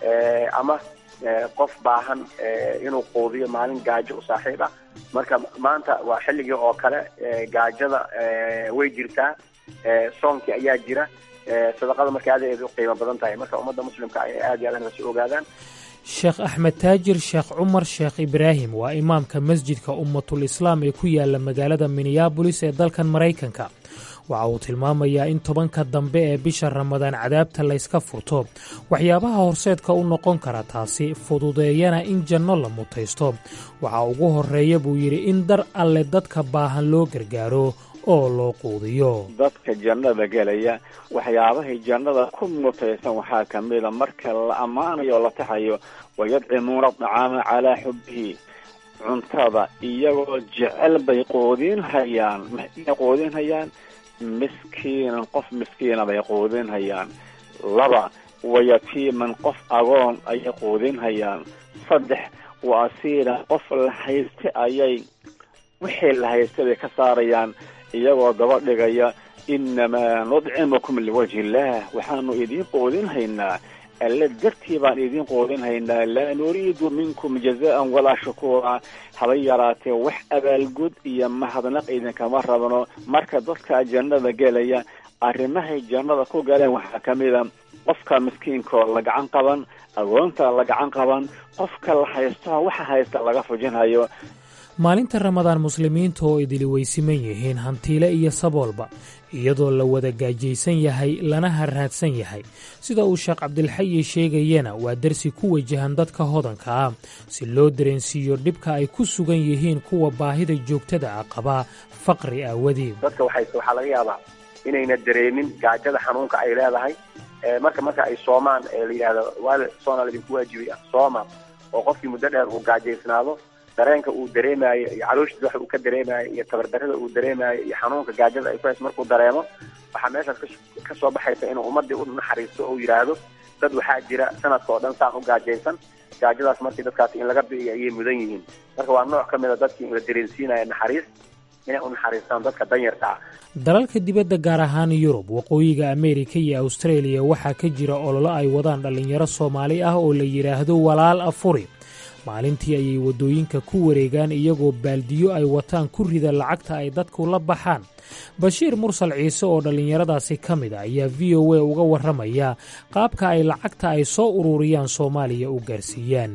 ama qof baahan inuu quudiyo maalin gaajo u saaxiib ah marka maanta waa xilligii oo kale gaajada way jirtaa soonkii ayaa jira sadaqada marka aad aad u qiimo badan tahay marka ummadda muslimka ay aad iyo aad inasi ogaadaan sheekh axmed taajir sheekh cumar sheekh ibraahim waa imaamka masjidka ummatul islaam ee ku yaala magaalada minneabolis ee dalkan maraykanka waxa uu tilmaamayaa in tobanka dambe ee bisha ramadaan cadaabta layska furto waxyaabaha horseedka u noqon kara taasi fududeeyana in janno la mutaysto waxaa ugu horreeya buu yidhi in dar alle dadka baahan loo gargaaro oo loo quudiyo dadka jannada gelaya waxyaabahay jannada ku mutaysan waxaa ka mida marka la ammaanayo oo la taxayo wayadcimuuna acaama calaa xubbihi cuntada iyagoo jecel bay quudin hayaan maxay quudin hayaan miskiinan qof miskiina bay quudin hayaan laba wayatiiman qof agoon ayay quudin hayaan saddex wa asiilan qof la hayste ayay wixii la haysta bay ka saarayaan iyagoo daba dhigaya inamaa nudcimukum liwajhi illaah waxaanu idiin quudin haynaa alle dartii baan idiin quudin haynaa laa nuriidu minkum jazaan walaa shukuura haba yaraatee wax abaalgud iyo mahadnaq idinkama rabno marka dadka jannada gelaya arrimahay jannada ku galeen waxaa ka mida qofka miskiinkoo la gacan qaban agoonta la gacan qaban qofka la haysto waxa haysta laga fujinhayo maalinta ramadaan muslimiinta oo idili weysiman yihiin hantiile iyo saboolba iyadoo la wada gaajaysan yahay lana harraadsan yahay sida uu sheekh cabdilxayi sheegayana waa darsi ku wajahan dadka hodanka ah si loo dareensiiyo dhibka ay ku sugan yihiin kuwa baahida joogtada ah qabaa faqri aawadeed dadka waxayse waxaa laga yaabaa inayna dareemin gaajada xanuunka ay leedahay marka marka ay soomaan ee la yidhahdo waal soona idinku waajibay sooma oo qofkii muddo dheer uu gaajaysnaado dareenka uu dareemaayo iyo calooshiisa waxa uu ka dareemaayo iyo tabardarrada uu dareemaayo iyo xanuunka gaajada ay ku hayso markuu dareemo waxaa meeshaas ka soo baxaysa inuu ummaddii u naxariisto oo yidhaahdo dad waxaa jira sanadka oo dhan saan u gaajaysan gaajadaas markii dadkaasi in laga bi'iyo ayay mudan yihiin marka waa nooc ka mid a dadkii la dareensiinaya naxariis inay u naxariistaan dadka danyarta ah dalalka dibadda gaar ahaan yurub waqooyiga ameerika iyo awstareeliya waxaa ka jira ololo ay wadaan dhallinyaro soomaali ah oo la yidhaahdo walaal afuri maalintii ayay waddooyinka ku wareegaan iyagoo baaldiyo ay wataan ku rida lacagta ay dadku la baxaan bashiir mursal ciise oo dhallinyaradaasi ka mid a ayaa v o a uga warramaya qaabka ay lacagta ay soo ururiyaan soomaaliya u gaarsiiyaan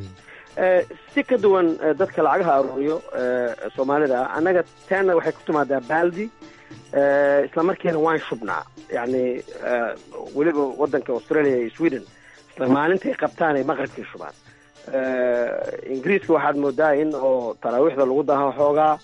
si ka duwan dadka lacagaha aruuriyo soomaalida ah annaga teenna waxay ku timaadaa baaldi isla markiina waan shubnaa yani weliba wadanka australia iyo sweden isla maalintay qabtaan ay maqribkii shubaan ingiriiska waxaad moodaa in oo taraawiixda lagu daha xoogaa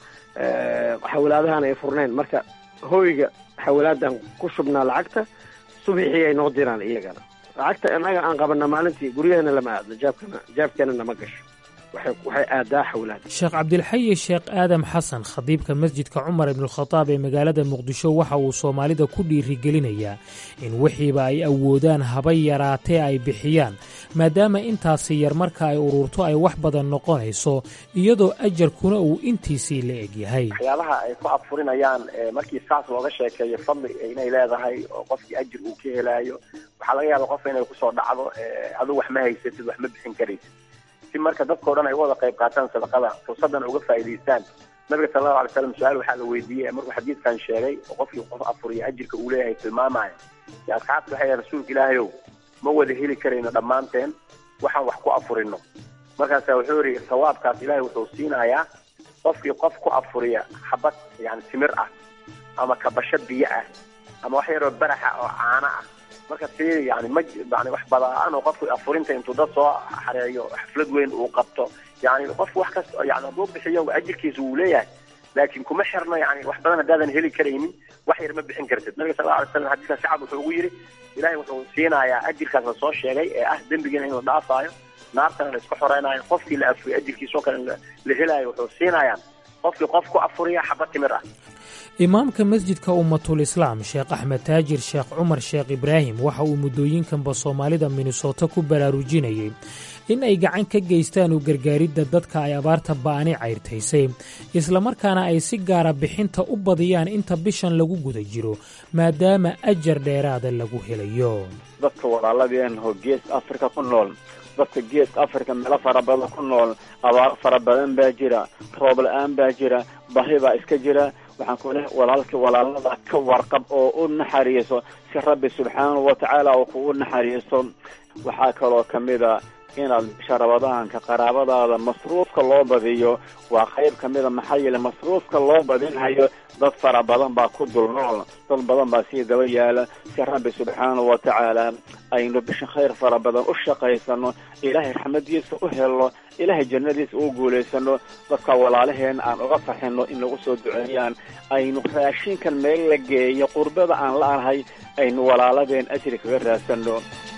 xawlaadahan ay furnayn marka hoyga xawlaadan ku shubnaa lacagta subixii ay noo diraan iyagana lacagta innaga aan qabana maalintii guryahana lama aadno jaabkana jaabkeena nama gasho waxay aadaa xawlaad sheekh cabdilxayi sheekh aadam xasan khadiibka masjidka cumar ibnualkhadaab ee magaalada muqdisho waxa uu soomaalida ku dhiirigelinayaa in wixiiba ay awoodaan haba yaraatee ay bixiyaan maadaama intaasi yar marka ay ururto ay wax badan noqonayso iyadoo ajarkuna uu intiisii la egyahay waxyaabaha ay ku afurinayaan markii saas looga sheekeeyo fadli inay leedahay oo qofkii ajir uu ka helaayo waxaa laga yaaba qofka inay kusoo dhacdo adigu wax ma haysatid wax ma bixin karaysid si marka dadkao dhan ay uga wada qayb qaataan sadaqada fursaddan uga faa'iidaystaan nabiga sala allahu alay slam su-aal waxaa la weydiiyey markuu xadiidkan sheegay oo qofkii qof afuriya ajirka uu leeyahay tilmaamaya si asxaabta waxay rasuulka ilaahayow ma wada heli karayno dhammaanteen waxaan wax ku afurino markaasa wuxuu yidhi sawaabkaas ilaahay wuxuu siinayaa qofkii qof ku afuriya xabad yani timir ah ama kabasho biyo ah ama wax yaroo baraxa oo caano ah marka si yani ma yani wax badaan oo qofku afurinta intuu dad soo xareeyo xaflad weyn uu qabto yani qof wax kasta yani hadduu bixiyo ajirkiisa wuu leeyahay laakiin kuma xirno yani wax badan haddaadan heli karaynin wax yar ma bixin kartid nabiga sal alay slam xadiiska shacab wuxuu ugu yidhi ilahay wuxuu siinayaa ajirkaas la soo sheegay ee ah dembigiina in la dhaafaayo naartana la isku xoreynayo qofkii la afuriyo ajirkiisoo kale la helaayo wuxuu siinayaan qofkii qof ku afuriya xaba timir ah imaamka masjidka ummatul islaam sheekh axmed taajir sheekh cumar sheekh ibraahim waxa uu muddooyinkanba soomaalida minnesota ku baraarujinayay in ay gacan ka geystaan u gargaaridda dadka ay abaarta ba'ani cayrtaysay islamarkaana ay si gaara bixinta u badiyaan inta bishan lagu guda jiro maadaama ajar dheeraada lagu helayo dadka walaaladeenho gees afrika ku nool dadka geeska afrika meelo fara badan ku nool abaaro fara badan baa jira roob la-aan baa jira bahi baa iska jira waxaan ku lehay walaalkii walaalada ka warqab oo u naxariiso si rabbi subxaanahu watacaala uu kugu naxariiso waxaa kaloo kamid a inaad bisha rabadaanka qaraabadaada masruufka loo badiyo waa qayb kamida maxaa yeele masruufka loo badinhayo dad fara badan baa ku dul nool dad badan baa sii daba yaala si rabbi subxaanahu watacaala aynu bisha khayr fara badan u shaqaysano ilaahay raxmadiisa u helno ilaahay jannadiisa u guulaysano dadka walaalaheena aan uga farxino in lagu soo duceeyaan aynu raashinkan meel la geeyo qurbada aan la-ahay aynu walaaladeen ajri kaga raadsano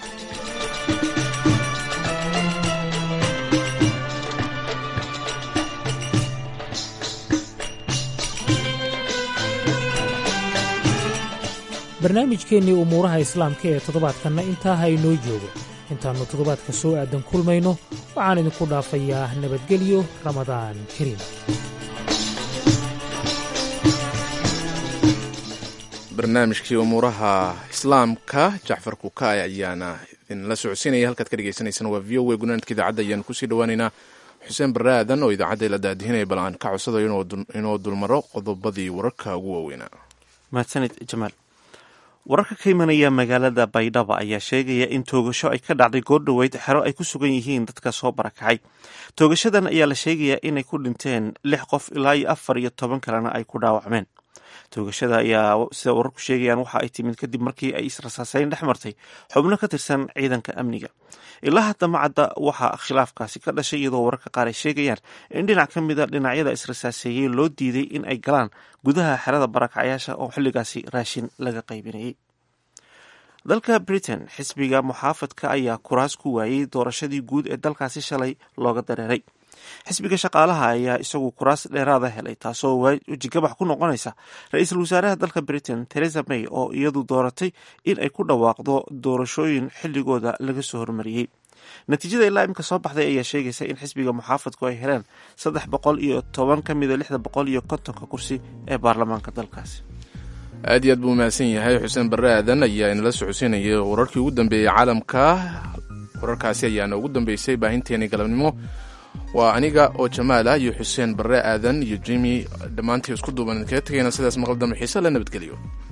barnaamijkeennii umuuraha islaamka ee toddobaadkanna intaa ha inoo joogo intaannu toddobaadka soo aadan kulmayno waxaan idinku dhaafayaa nabadgelyo ramadaan kariim barnaamijkii umuuraha islaamka jacfar kukaay ayaana idinla socodsiinaya halkaad ka dhegeysaneysaan waa v o a gunaanadka idaacadda ayaanu kusii dhawaaneynaa xuseen barre aadan oo idaacadda la daadihinaya bal aan ka codsadayo inuu dulmaro qodobadii wararka ugu waaweynaa mahadsanid jamaal wararka ka imanaya magaalada baydhaba ayaa sheegaya in toogasho ay ka dhacday goordhoweyd xero ay ku sugan yihiin dadka soo barakacay toogashadan ayaa la sheegayaa inay ku dhinteen lix qof ilaa iyo afar iyo toban kalena ay ku dhaawacmeen toogashada ayaa sida wararku sheegayaan waxa ay timid kadib markii ay israsaaseyn dhex martay xubno ka tirsan ciidanka amniga ilaa hadda macadda waxaa khilaafkaasi ka dhashay iyadoo wararka qaar ay sheegayaan in dhinac ka mida dhinacyada israsaaseeyey loo diiday in ay galaan gudaha xerada barakacyaasha oo xilligaasi raashin laga qaybinayay dalka britain xisbiga muxaafadka ayaa kuraas ku waayey doorashadii guud ee dalkaasi shalay looga dareeray xisbiga shaqaalaha ayaa isagu kuraas dheeraada helay taasoo wejigabax ku noqonaysa ra-iisul wasaaraha dalka britain theresa may oo iyadu dooratay in ay ku dhawaaqdo doorashooyin xilligooda laga soo hormariyey natiijada ilaa imika soo baxday ayaa sheegaysa in xisbiga muxaafadku ay heleen saddex boqol iyo toban ka mida lixda boqol iyo kontonka kursi ee baarlamaanka dalkaasi aad iyo aad buu mahadsan yahay xuseen barre aadan ayaa inala socodsiinayay wararkii ugu dambeeyey caalamka wararkaasi ayaana ugu dambeysay baahinteeni galabnimo waa aniga oo jamaal ah iyo xuseen barre aadan iyo jimi dhammaantii isku duuban idinkaga tegayna sidaas maqal dambe xiise la nabadgeliyo